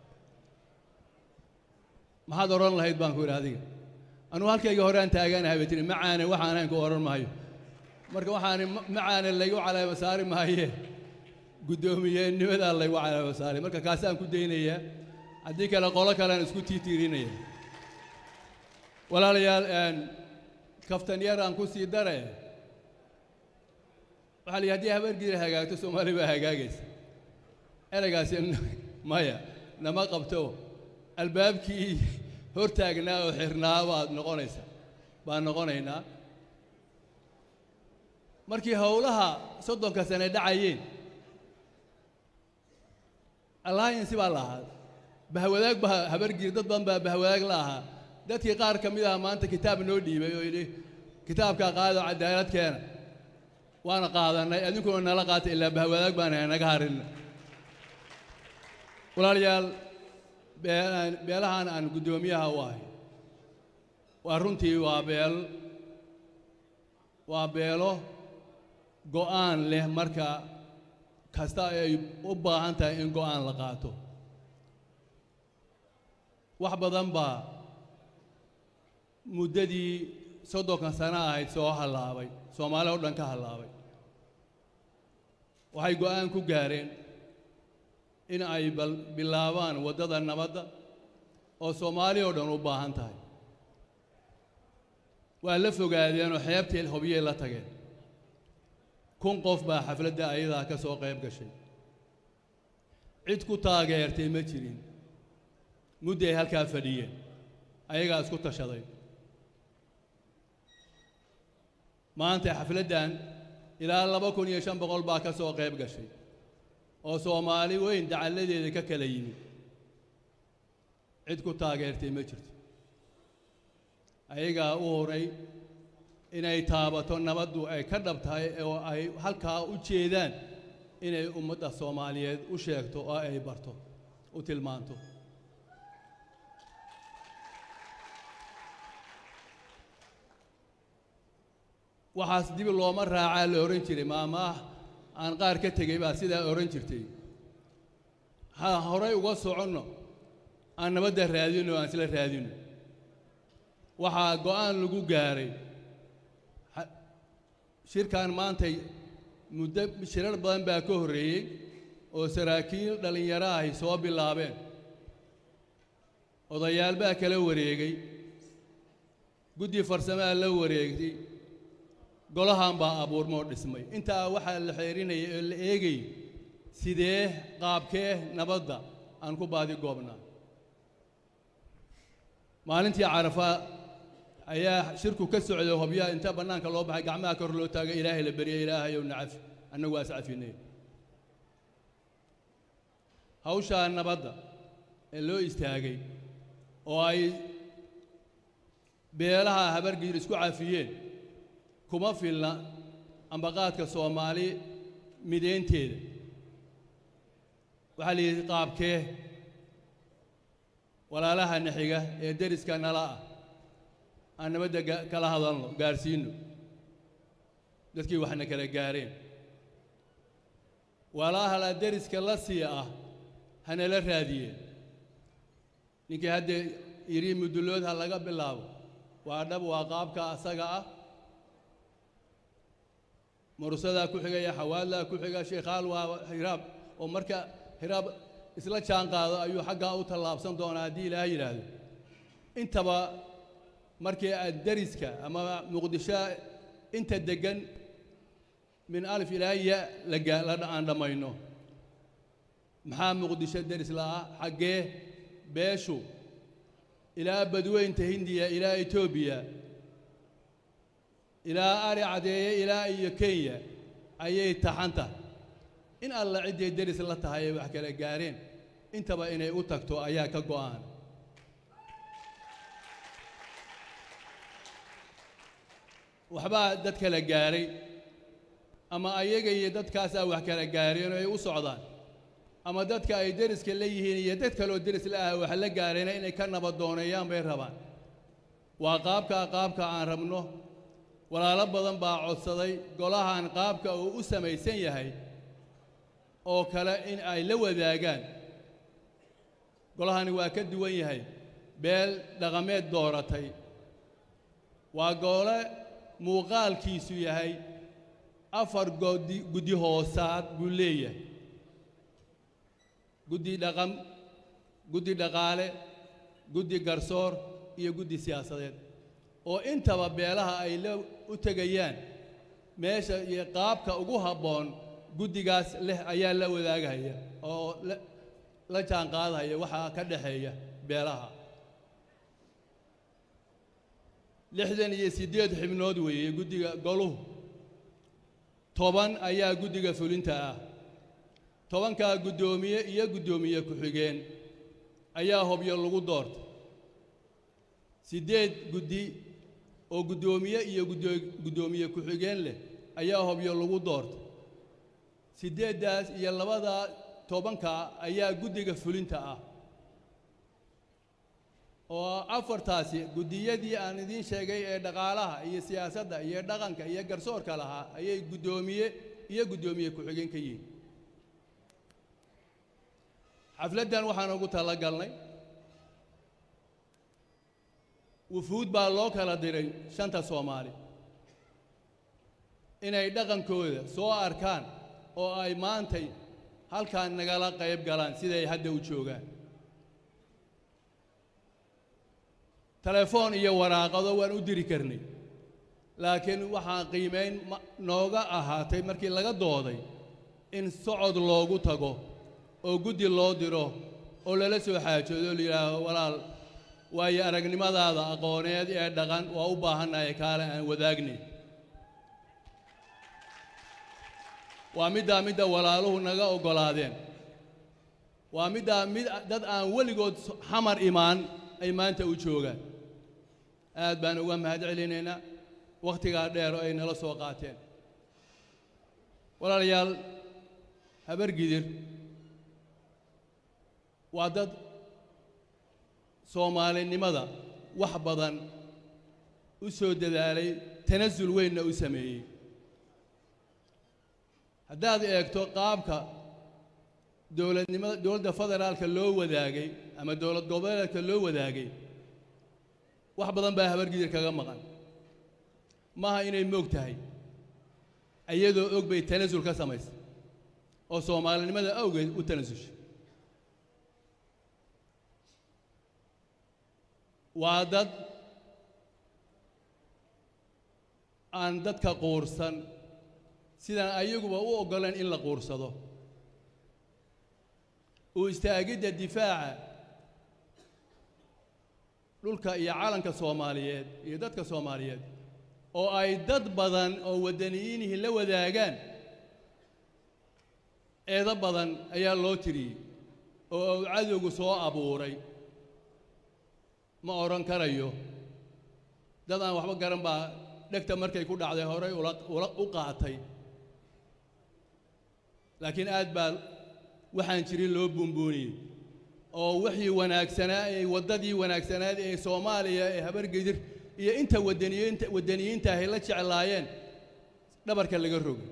maxaad odhan lahayd baan ku yidhi adiga anugu halkayga horaan taaganahay bay tihi macaane waxaan ahayn ku odhan maayo marka waxaani macaane laygu calayma saari maaye guddoomiyeenimadaa laygu calayma saaray marka kaasaan ku daynayaa haddii kale qolo kalean isku tiitiirinaya walaalayaal kaftan yar aan ku sii dare waxaa la yidhi haddii habargiira hagaagto soomaali baa hagaagaysa eraygaasi maya nama qabto albaabkii hortaagnaa oo xirnaa baad noqonaysa baan noqonaynaa markii howlaha soddonka sane dhacayeen alliance baa la ahaa bahwadaag baa habargiir dad badan baa bahwadaag la ahaa dadkii qaar ka mid aha maanta kitaab noo dhiibay oo yidhi kitaabkaa qaado cadaalad keena waana qaadannay adinkuna nala qaata ilaa bahwadaag baan ahay naga harinna walaalayaal beelahan aan guddoomiyaha u ahay waa runtii waa beel waa beelo go'aan leh marka kasta ay u baahan tahay in go'aan la qaato wax badan baa muddadii soddonka sano ahayd soo hallaabay soomaali oo dhan ka hallaabay waxay go'aan ku gaareen in ay bilaabaan waddada nabadda oo soomaali oo dhan u baahan tahay waa la fogaadeen oo xeebtii hobyey la tageen kun qof baa xafladda ayadaa ka soo qayb gashay cid ku taageertay ma jirin mudday halkaa fadhiyeen ayagaa isku tashaday maanta xafladdan ilaa laba kun iyo shan boqol baa ka soo qayb gashay oo soomaali weyn dacalladeeda ka kala yimid cid ku taageertay ma jirto ayagaa u horay inay taabato nabaddu ay ka dhab tahay oo ay halkaa u jeedaan inay ummadda soomaaliyeed u sheegto oo ay barto u tilmaanto waxaas dib looma raacaa la odhan jiray maamaah aan qaar ka tegey baa sidaa odhan jirtay ha horay uga soconno aan nabadda raadino aan isla raadino waxaa go'aan lagu gaaray ha- shirkan maantay muddo shirar badan baa ka horreeyey oo saraakiil dhallinyaro ahi soo bilaabeen odayaal baa kala wareegay guddi farsamaa la wareegtay golahan baa abuurmoo dhismay intaa waxaa la xeerinayay oo la eegayay sidee qaabkee nabadda aan ku baadi goobnaa maalintii carafa ayaa shirku ka socday hobyaha inta bannaanka loo baxay gacmaha kor loo taagay ilaahay la beryay ilaahayow nacafi annagu waa is cafinay hawshaa nabadda ee loo istaagay oo ay beelaha habargiir isku cafiyeen kuma filna ambaqaadka soomaali mideynteeda waxaa la yidhi qaabkee walaalaha naxiga ee deriska nala ah aan nabadda ga- kala hadalno gaarsiinno dadkii waxna kala gaareen walahala deriska la sii ah hanala raadiyeen ninkii hadda yidhi mudullood ha laga bilaabo waa dhab waa qaabka asaga ah murusadaa ku xigaya xawaadlaa ku xiga sheekhaal waa hiraab oo marka hiraab isla jaan qaado ayuu xaggaa u tallaabsan doonaa haddii ilaahay yidhaahdo intaba markii aad deriska ama muqdisho inta deggan min alif ilaa ya la gaa- la aan dhammayno maxaa muqdisho deris la'ah xaggee beeshu ilaa badweynta hindiya ilaa etoobiya ilaa ari cadeeye ilaa iyo kenya ayay taxan tahay in alla cidday deris la tahay ay wax kala gaareen intaba inay u tagto ayaa ka go'an waxbaa dad kala gaaray ama ayaga iyo dadkaasaa wax kala gaareen oo ay u socdaan ama dadka ay deriska la yihiin iyo dad kaloo deris la ah wax la gaareen inay ka nabadooneeyaan bay rabaan waa qaabkaa qaabka aan rabno walaalo badan baa codsaday golahan qaabka uu u samaysan yahay oo kale in ay la wadaagaan golahani waa ka duwan yahay beel dhaqameed dooratay waa gole muuqaalkiisu yahay afar godi guddi hoosaad buu leeyahay guddi dhaqan guddi dhaqaale guddi garsoor iyo guddi siyaasadeed oo intaba beelaha ay la u tegayaan meesha iyo qaabka ugu habboon guddigaas leh ayaa la wadaagahaya oo la- la jaanqaadahaya waxaa ka dhexeeya beelaha lixdan iyo siddeed xibnood weeye guddiga goluhu toban ayaa guddiga fulinta ah tobankaa guddoomiye iyo guddoomiye ku-xigeen ayaa hobyo lagu doortay siddeed guddi oo guddoomiye iyo guddo- guddoomiye ku-xigeen leh ayaa hobyo lagu doortay siddeeddaas iyo labadaa tobankaa ayaa guddiga fulinta ah oo afartaasi guddiyadii aan idiin sheegay ee dhaqaalaha iyo siyaasadda iyo dhaqanka iyo garsoorka lahaa ayay guddoomiye iyo guddoomiye ku-xigeen ka yihiin xafladdan waxaan ugu talagalnay wufuud baa loo kala diray shanta soomaali inay dhaqankooda soo arkaan oo ay maantay halkan nagala qayb galaan siday hadda u joogaan telefoon iyo waraaqado waan u diri karnay laakiin waxaan qiimayn ma- nooga ahaatay markii laga dooday in socod loogu tago oo guddi loo diro oo lala soo xaajoodo la yidhaaho walaal waayo aragnimadaada aqooneed ee dhaqan waa u baahannahay kaale aan wadaagnay waa middaa midda walaaluhu naga oggolaadeen waa middaa mid dad aan weligood so- xamar imaan ay maanta u joogaan aad baan uga mahad celinaynaa wakhtigaa dheer oo ay nala soo qaateen walaalayaal habargidir waa dad soomaalinimada wax badan u soo dadaalay tanasul weynna u sameeyey haddaad eegto qaabka dowladnimada dowladda federaalka loo wadaagay ama dowlad goboleedka loo wadaagay wax badan baa habargidir kaga maqan maaha inay moog tahay iyadoo og bay tanasul ka samaysay oo soomaalinimada awgeed u tanasushay waa dad aan dadka quursan sidaan ayaguba u oggoleen in la quursado u istaagidda difaaca dhulka iyo calanka soomaaliyeed iyo dadka soomaaliyeed oo ay dad badan oo waddaniyiinihii la wadaagaan eedo badan ayaa loo tiriyey oo uu cadowgu soo abuuray ma odhan karayo dad aan waxba garan baa dhegta markay ku dhacday horay ula ula u qaatay laakiin aad baa waxaan jirin loo buunbuuniyey oo wixii wanaagsanaa ee waddadii wanaagsanaad ee soomaaliya ee habargedir iyo inta waddaniyiinta waddaniyiinta ahay la jeclaayeen dhabarka laga rogay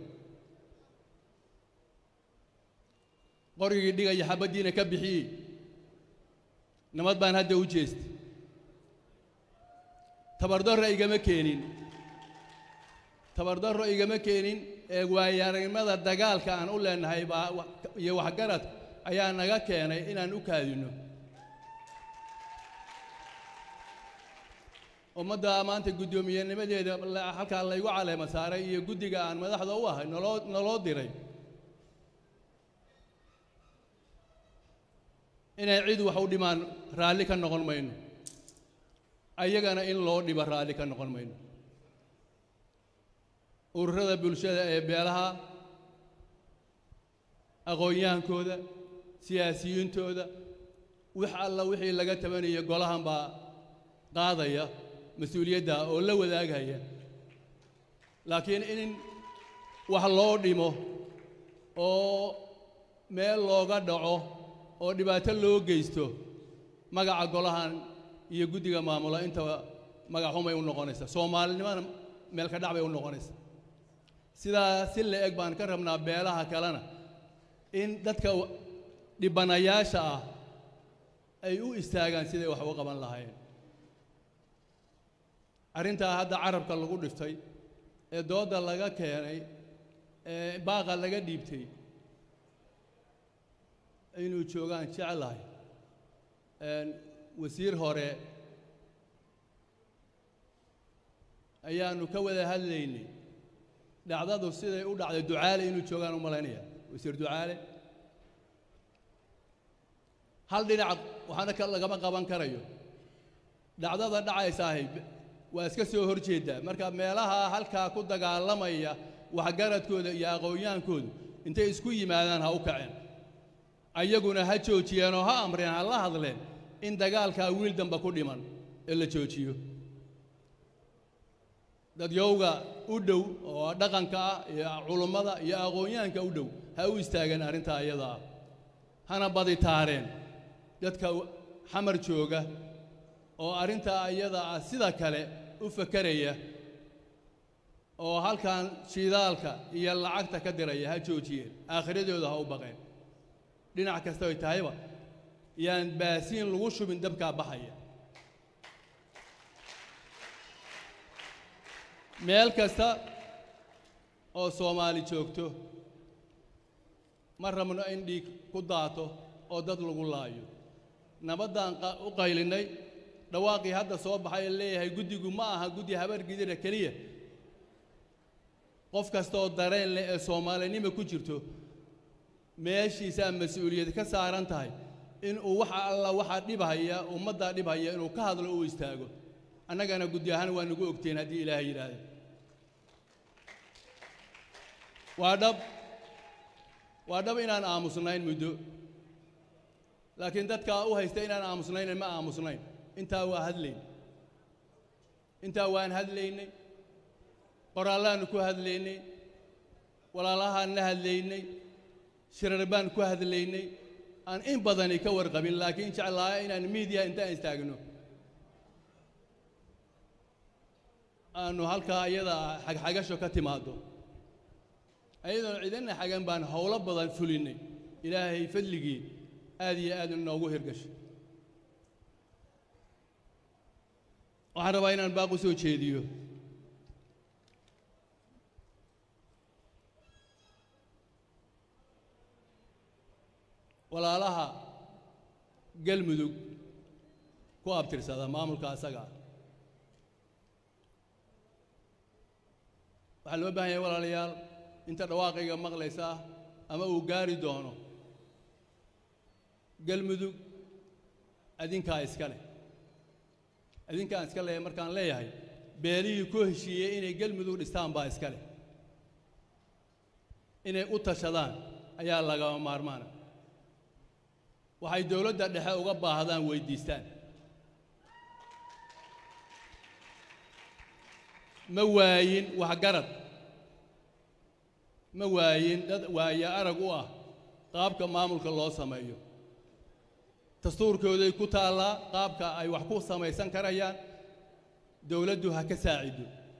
qorigii dhigaya xabaddiina ka bixiyey nabad baan hadda u jeestay tabardarro igama keenin tabardarro igama keenin ee waayaaragnimada dagaalka aan u leenahay baa wa- iyo waxgarad ayaa naga keenay inaan u kaadinno ummadda maanta guddoomiyennimadeeda la- halkaa laygu caleema saaray iyo guddiga aan madaxda u ahay naloo naloo diray inay cid wax u dhimaan raalli ka noqon mayno ayagana in loo dhibo raalli ka noqon mayno ururada bulshada ee beelaha aqoon-yahankooda siyaasiyiintooda wax alla wixii laga tabanayo golahan baa qaadaya mas-uuliyadda oo la wadaagaya laakiin in wax loo dhimo oo meel looga dhaco oo dhibaato loo geysto magaca golahan iyo guddiga maamula intaba magaxumay u noqonaysaa soomaalinimana meel ka dhac bay u noqonaysaa sidaa si la eg baan ka rabnaa beelaha kalena in dadka wa- dhibanayaasha ah ay u istaagaan siday wax u qaban lahaayeen arrintaa hadda carabka lagu dhiftay ee doodda laga keenay ee baaqa laga dhiibtay inuu joogaan jeclahay een, wasiir hore ayaannu ka wada hadlaynay dhacdadu siday u dhacday ducaale inuu joogaan u malaynaya wasiir ducaale hal dhinac waxaana ka lagama qaban karayo dhacdada dhacaysaahay waa iska soo hor jeedaa marka meelaha halkaa ku dagaalamaya waxgaradkooda iyo aqoon-yahankoodu intay isku yimaadaan ha u kaceen ayaguna ha joojiyeen oo ha amreen ha la hadleen in dagaalkaa wiil damba ku dhiman ee la joojiyo dadyowga u dhow oo dhaqanka ah iyo culummada iyo aqoon-yahanka u dhow ha u istaageen arrintaa iyada ah hana badi taareen dadka w- xamar jooga oo arrintaa iyada ah sida kale u fakeraya oo halkan shidaalka iyo lacagta ka diraya ha joojiyeen aakhiradooda ha u baqeen dhinac kasta ay tahayba yaan baasiin lagu shubin dabkaa baxaya meel kasta oo soomaali joogto ma rabno in dhiig ku daato oo dad lagu laayo nabaddaan qa- u qaylinnay dhawaaqii hadda soo baxay ee leeyahay guddigu ma aha guddi habar gidira keliya qof kasta oo dareen leh ee soomaalinimo ku jirto meeshiisaa mas-uuliyad ka saaran tahay inuu waxa alla waxaa dhibhaya ummaddaa dhibhaya inuu ka hadlo u istaago annagana guddi ahaan waa nagu ogteen haddii ilaahay yidhaahda waa dhab waa dhab inaan aamusnayn muddo laakiin dadkaa u haysta inaan aamusnayn ma aamusnayn intaa waa hadlayn intaa waan hadlaynay qoraallaannu ku hadlaynay walaalahaan la hadlaynay shirar baan ku hadlaynay aan in badani ka warqabin laakiin jeclaaya inaan miidiya intaan istaagno aanu halkaa iyada xagxagasho ka timaaddo ayadoon ciidanna xagan baan howlo badan fulinnay ilaahay fadligii aad iyo aad inoogu hirgashay waxaan rabaa inaan baaq u soo jeediyo walaalaha galmudug ku abtirsada maamulka asaga ah waxaa loo baahan yahay walaalayaal inta dhawaaqayga maqlaysa ama uu gaari doono galmudug adinkaa iska leh adinkaan iska leh markaan leeyahay beelihii ku heshiiyey inay galmudug dhistaan baa iska leh inay u tashadaan ayaa lagama maarmaana waxay dowladda dhexe uga baahdaan weyddiistaan ma waayin waxgarad ma waayin dad waaye arag u ah qaabka maamulka loo sameeyo dastuurkooday ku taallaa qaabka ay wax ku samaysan karayaan dowladdu ha ka saacido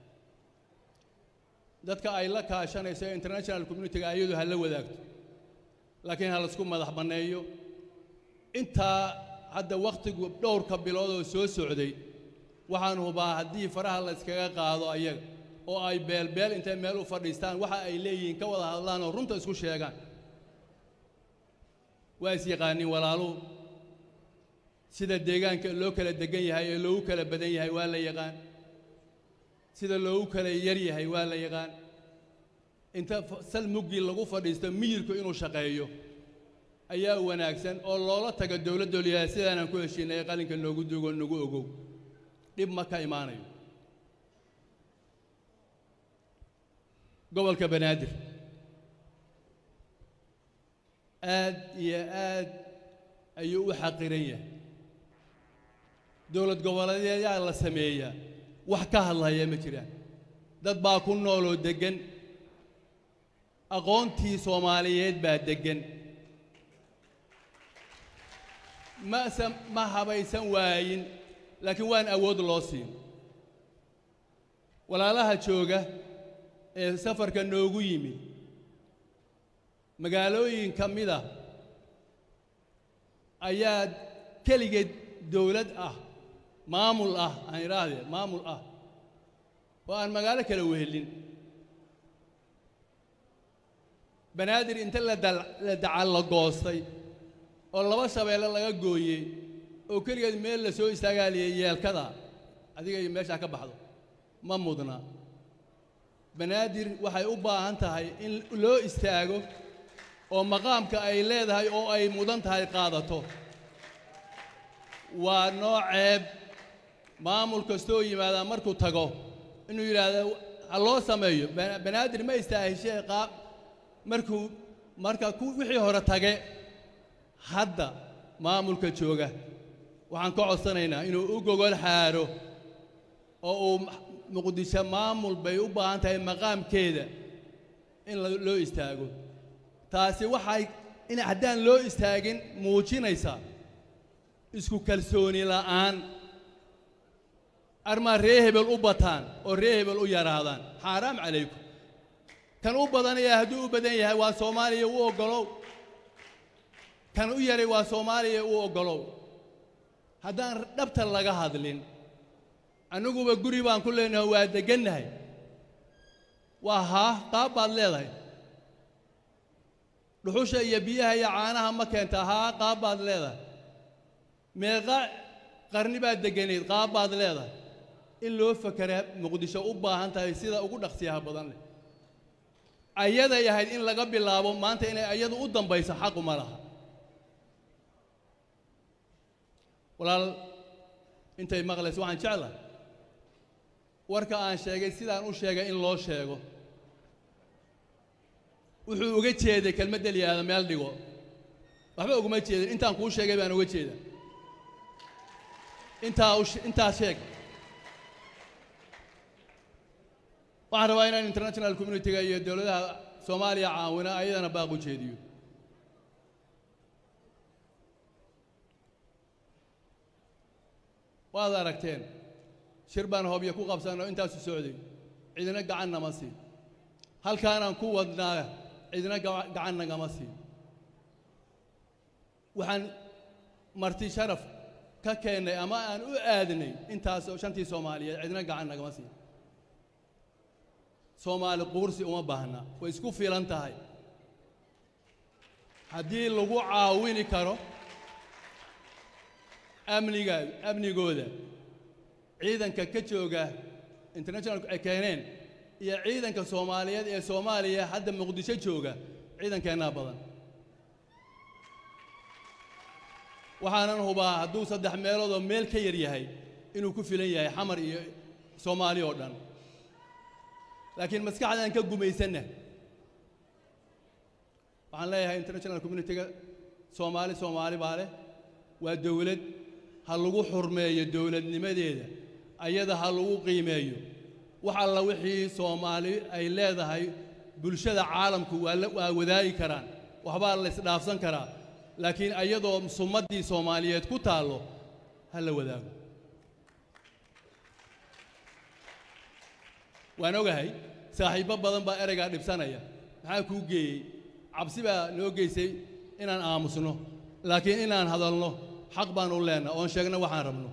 dadka ay la kaashanayso international communitiga ayadu ha la wadaagto laakiin ha laisku madax banneeyo intaa hadda wakhtigu dhowrka bilood oo soo socday waxaan hubaa haddii faraha la iskaga qaado ayaga oo ay beelbeel intay meel u fadhiistaan waxa ay leeyihiin ka wada hadlaan oo runta isku sheegaan waa is yaqaaniin walaaluhu sida deegaanka loo kala degan yahay ee loogu kala badan yahay waa la yaqaan sida loogu kala yar yahay waa la yaqaan inta sal muggii lagu fadhiisto miyirku inuu shaqeeyo ayaa wanaagsan oo loola tago dowladda liyaha sidaanaan ku heshiinay qalinka noogu dugo nagu ogow dhib ma ka imaanayo gobolka banaadir aad iyo aad ayuu u xaqiran yahay dowlad goboleedyaa la sameeyaa wax ka hadlaya ma jiraan dad baa ku nooloo deggan aqoontii soomaaliyeed baa deggan mase ma habaysan waayin laakiin waan awood loo siin walaalaha jooga ee safarka noogu yimid magaalooyin ka mid a ayaa keligeed dowlad ah maamul ah aan idhaahdee maamul ah oo aan magaalo kale wehelin banaadir inta la dacallo goostay oo laba shabeelle laga gooyey oo keligeed meel la soo istaagaaliyay yeelkada adiga iyo meeshaa ka baxdo ma mudna banaadir waxay u baahan tahay in loo istaago oo maqaamka ay leedahay oo ay mudan tahay qaadato waa noo ceeb maamul kastoo yimaadaa markuu tago inuu yidhaahdo ha loo sameeyo banaadir ma istaahishee qaab markuu marka ku wixii hore tage hadda maamulka jooga waxaan ka codsanaynaa inuu u gogol xaaro oo uu muqdisho maamul bay u baahan tahay maqaamkeeda in loo istaago taasi waxay in haddaan loo istaagin muujinaysaa isku kalsooni la'aan armaa ree hebel u bataan oo ree hebel u yaraadaan xaaraam calaykum kan u badanaya hadduu u badan yahay waa soomaaliya u oggolow kan u yaray waa soomaaliya u oggolow haddaan dhabta laga hadlin anniguba guri baan ku leenahay waa deggannahay waa haa qaab baad leedahay dhuxusha iyo biyaha iyo caanaha ma keentaa haa qaab baad leedahay meeqa qarni baad degganayd qaab baad leedahay in loo fakeraa muqdisho u baahan tahay sida ugu dhaqsiyaha badan leh ayaday ahayd in laga bilaabo maanta inay ayadu u dambayso xaqu ma laha walaal intay maqlayso waxaan jeclahay warka aan sheegay sidaan u sheegay in loo sheego wuxuu uga jeeday kelmadda liyaada meel dhigo waxba uguma jeedin intaan kuu sheegay baan uga jeeda intaa intaa sheeg waxaan rabaa inaan international communitiga iyo dowladaha soomaaliya caawina ayadana baaq u jeediyo waad aragteen shir baan hobyo ku qabsanoo intaasu socday cidina gacan nama siin halkaanaan ku wadnaa cidina gacan nagama siin waxaan marti sharaf ka keennay ama aan u aadnay intaas oo shantii soomaaliyeed cidna gacan nagama siin soomaali quursi uma baahna way isku filan tahay haddii lagu caawini karo amniga amnigooda ciidanka ka jooga internationalku ay keeneen iyo ciidanka soomaaliyeed ee soomaaliya hadda muqdisho jooga ciidankeennaa badan waxaanan hubaa hadduu saddex meeloodoo meel ka yar yahay inuu ku filan yahay xamar iyo soomaali oo dhan laakiin maskaxdaan ka gumaysanna waxaan leeyahay international communitiga soomaali soomaali baa leh waa dowlad ha lagu xurmeeyo dowladnimadeeda ayada ha lagu qiimeeyo wax alla wixii soomaali ay leedahay bulshada caalamku waa la- waa wadaagi karaan waxbaa la isdhaafsan karaa laakiin ayadoo sumaddii soomaaliyeed ku taallo ha la wadaago waan ogahay saaxiibbo badan baa ereygaa dhibsanaya maxaa kuu geeyey cabsi baa noo geysay inaan aamusno laakiin inaan hadalno xaq baan u leenna oon sheegno waxaan rabno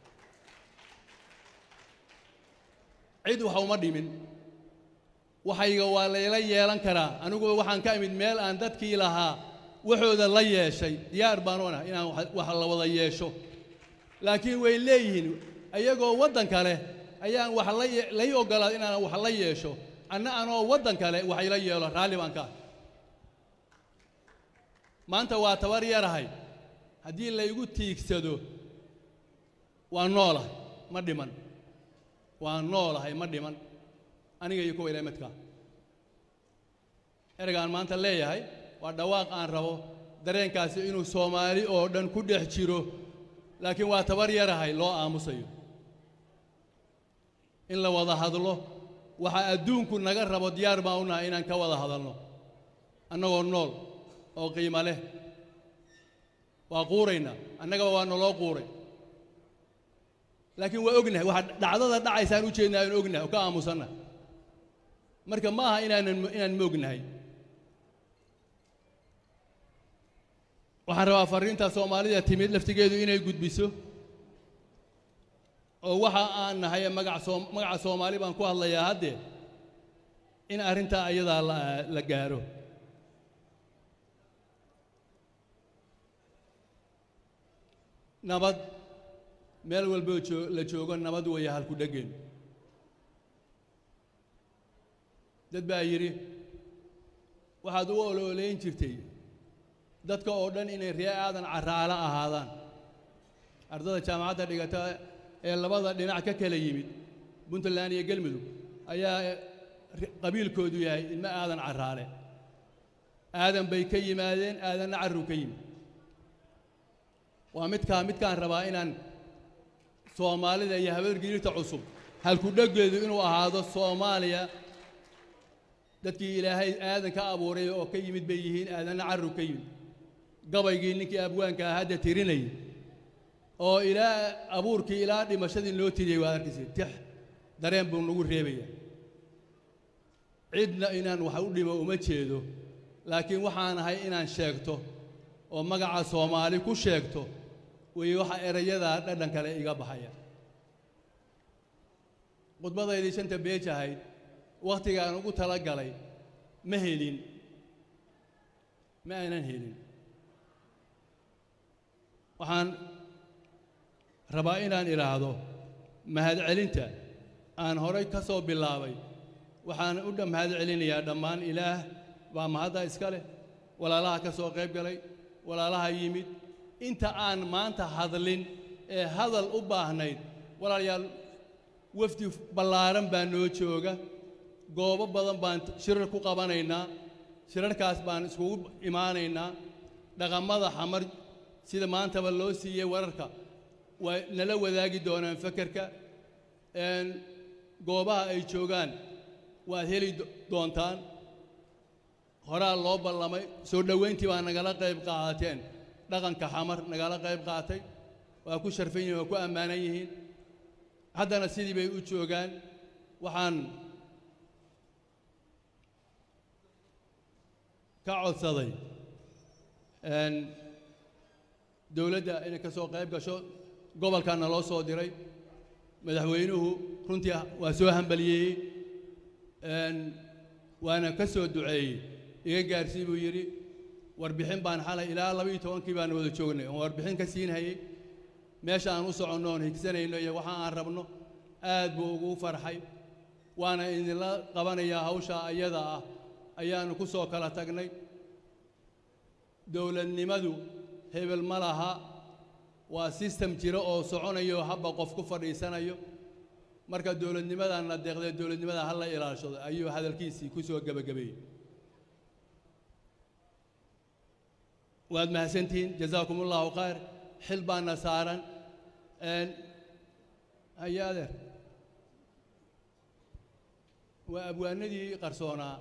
cid wax uma dhimin waxayga waa layla yeelan karaa aniguba waxaan ka imid meel aan dadkii lahaa waxooda la yeeshay diyaar baan u nahay inaan wax- wax la wada yeesho laakiin way leeyihiin ayagoo waddan kale ayaan wax la ye- lay oggolaaday inaan wax la yeesho anna anoo waddan kale wax ila yeelo raalli baan ka ah maanta waa tabar yarahay haddii laygu tiigsado waa noolahay ma dhiman waa noolahay ma dhiman aniga iyo kuwa ilaa midkaa ereygaan maanta leeyahay waa dhawaaq aan rabo dareenkaasi inuu soomaali oo dhan ku dhex jiro laakiin waa tabar yarahay loo aamusayo in la wada hadlo waxa adduunku naga rabo diyaar baan u nahay inaan ka wada hadalno annagoo nool oo qiimo leh waa quuraynaa annagaba waa naloo quuray laakiin waa ognahay waxa dhacdada dhacaysaan u jeednaa aan ognahay oo ka aamusanna marka ma aha inaanan inaan moognahay waxaan rabaa farriinta soomaalida timid laftigeedu inay gudbiso oo waxa aan nahay ee magac soom magaca soomaali baan ku hadlayaa haddee in arrintaa ayadaa la la gaaro nabad meel walboo joo la joogo nabad weeye halku dhegeen dad baa yidhi waxaad u oloolayn jirtay dadka oo dhan inay ree aadan carraalo ahaadaan ardada jaamacadda dhigata ee labada dhinac ka kala yimid puntland iyo gelmudug ayaa ri- qabiilkoodu yahay ilmo aadan carraale aadan bay ka yimaadeen aadanna carruu ka yimid waa midkaa midkaan rabaa inaan soomaalida iyo habargiirta cusub halku dheggeedu inuu ahaado soomaaliya dadkii ilaahay aadan ka abuuray oo ka yimid bay yihiin aadanna carruu ka yimid gabaygii ninkii abwaanka ah hadda tirinayay oo ilaa abuurkii ilaa dhimashadii loo tiriyey waad arkaysa tix dareen buu nagu reebaya cidna inaan wax u dhimo uma jeedo laakiin waxaan ahay inaan sheegto oo magaca soomaali ku sheegto weeye waxa erayadaa dhadhan kale iga baxaya khudbadaydii shanta beej ahayd wakhtigaan ugu tala galay ma helin ma aanan helin waxaan rabaa inaan idhaahdo mahadcelinta aan horay ka soo bilaabay waxaan u dha mahadcelinayaa dhammaan ilaah baa mahadda iska leh walaalaha ka soo qayb galay walaalaha yimid inta aan maanta hadlin ee hadal u baahnayd walaalayaal wafdi ballaaran baa noo jooga goobo badan baan shirar ku qabanaynaa shirarkaas baan iskugu imaanaynaa dhaqamada xamar sida maantaba loo siiyey wararka way nala wadaagi doonaan fekerka een goobaha ay joogaan waad heli do- doontaan horaa loo ballamay soo dhowayntii baa nagala qayb qaadateen dhaqanka xamar nagala qayb qaatay waa ku sharfan yihiin waa ku ammaanan yihiin haddana sidii bay u joogaan waxaan ka codsaday een dowladda inay ka soo qayb gasho gobolkaana loo soo diray madaxweynuhu runtii waa soo hambaliyeeyey een, waana ka soo duceeyey iga gaarsii buu yidhi warbixin baan xalay ilaa laba iyo tobankii baan wada joognay oon warbixin ka siinhayey meesha aan u soconno oon higsanayno iyo waxa aan rabno aad buu ugu farxay waana idinla qabanayaa hawsha ayada ah ayaanu ku soo kala tagnay dowladnimadu hebel ma laha waa sistem jira oo soconayo habba qof ku fadhiisanayo marka dowladnimadana deeqdee dowladnimada ha la ilaashado ayuu hadalkiisii ku soo gebagabeeyey waad mahadsantihiin jazaakum allahu khayr xil baana saaran een, haya adeer waa abwaanadii qarsoonaa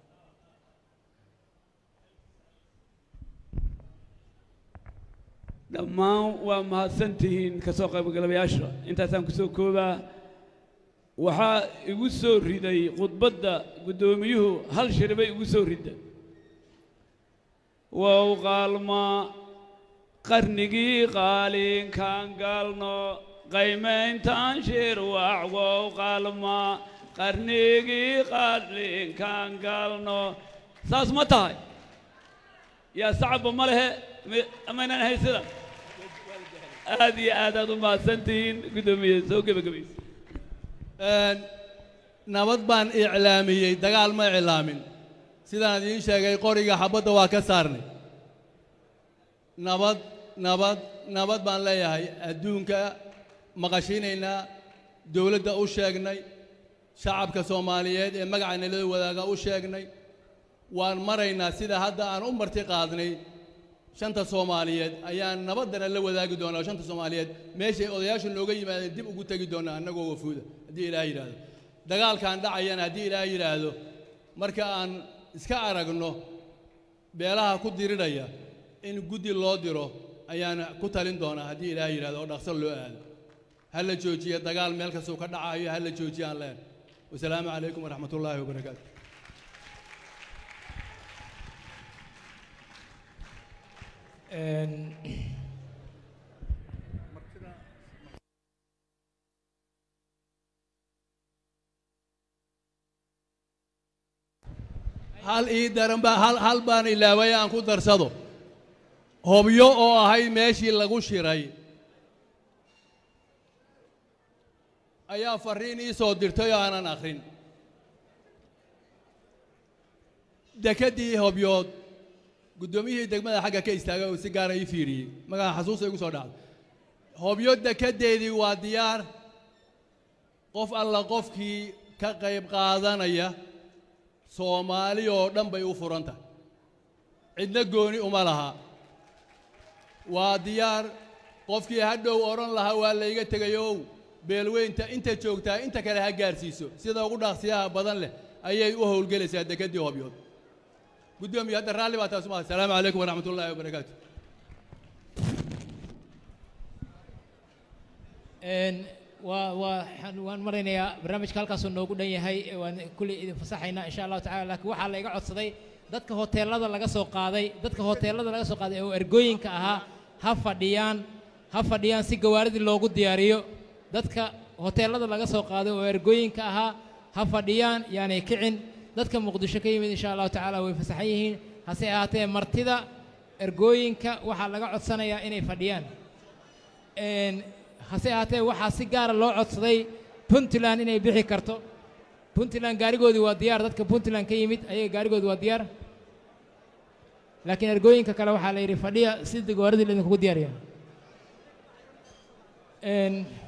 dhammaan waa mahadsantihiin ka soo qaybgalabayaasha intaasaan ku soo koobaa waxaa igu soo riday khudbadda guddoomiyuhu hal shir bay igu soo ridda wow qaalmaa qarnigii qaalinkaan gaalno qaymayntaan shir wax wow qaalmaa qarnigii qaalinkaan gaalno saas ma tahay yaa sacabba ma lehe ma- amaynaan ahayn sida aad iyo aad aad u mahadsantihiin guddoomiye soo gebagabaysa Een, nabad baan iclaamiyey dagaal ma iclaamin sidaan idiin sheegay qoriga xabadda waa ka saarnay nabad nabad nabad baan leeyahay adduunka maqashiinaynaa dowladda u sheegnay shacabka soomaaliyeed ee magaca nalada wadaaga u sheegnay waan maraynaa sida hadda aan u marti qaadnay shanta soomaaliyeed ayaan nabaddana la wadaagi doonaa shanta soomaaliyeed meeshay odayaashu nooga yimaadeen dib ugu tegi doonaa annagoo wafuuda haddii ilaah yidhaahdo dagaalkaan dhacayana haddii ilaah yidhaahdo marka aan iska aragno beelaha ku diriraya in guddi loo diro ayaan ku talin doonaa haddii ilaah yidhahdo oo dhaqso loo aado ha la joojiya dagaal meel kastuu ka dhacayo ha la joojiya aan leen wasalaamu calaykum waraxmat ullaahi wabarakaatu Een, hal ii daran baa hal hal baan ilaaway aan ku darsado hobyo oo ahayd meeshii lagu shiray ayaa farriin ii soo dirtay oo aanan akhrin dekeddii hobyood guddoomiyihii degmada xagga ka istaagay oo si gaara ii fiiriyey magaca xasuusta igu soo dhacday hobyo dekeddeedii waa diyaar qof alla qofkii ka qayb qaadanaya soomaali oo dhan bay u furan tahay cidna gooni uma laha waa diyaar qofkii hadhow odhan lahaa waa layga tegayow beelweynta inta joogtaa inta kale ha gaarsiiso sida ugu dhaqsiyaha badan leh ayay u howlgelaysaa dekeddii hobyood guddoomiye hadda raalli baa taas umaha asalaamu calaykum waraxmat ullaahi wabarakaatu een, waa waa waxaan- waan maraynayaa barnaamijka halkaasuu noogu dhan yahay ee waan kulley idin fasaxaynaa insha allahu tacala laakiin waxaa la iga codsaday dadka hoteelada laga soo qaaday dadka hoteelada laga soo qaaday oo ergooyinka ahaa ha fadhiyaan ha fadhiyaan si gawaaridii loogu diyaariyo dadka hoteelada laga soo qaaday oo ergooyinka ahaa ha fadhiyaan yaanay kicin dadka muqdisho ka yimid insha allahu tacaala way fasaxan yihiin hase ahaatee martida ergooyinka waxaa laga codsanayaa inay fadhiyaan Een, hase ahaatee waxaa si gaara loo codsaday puntland inay bixi karto puntland gaarigoodii waa diyaar dadka puntland ka yimid ayaga gaarigoodii waa diyaar laakiin ergooyinka kale waxaa la yidhi fadhiya si gawaaridii laydinkugu diyaariya Een,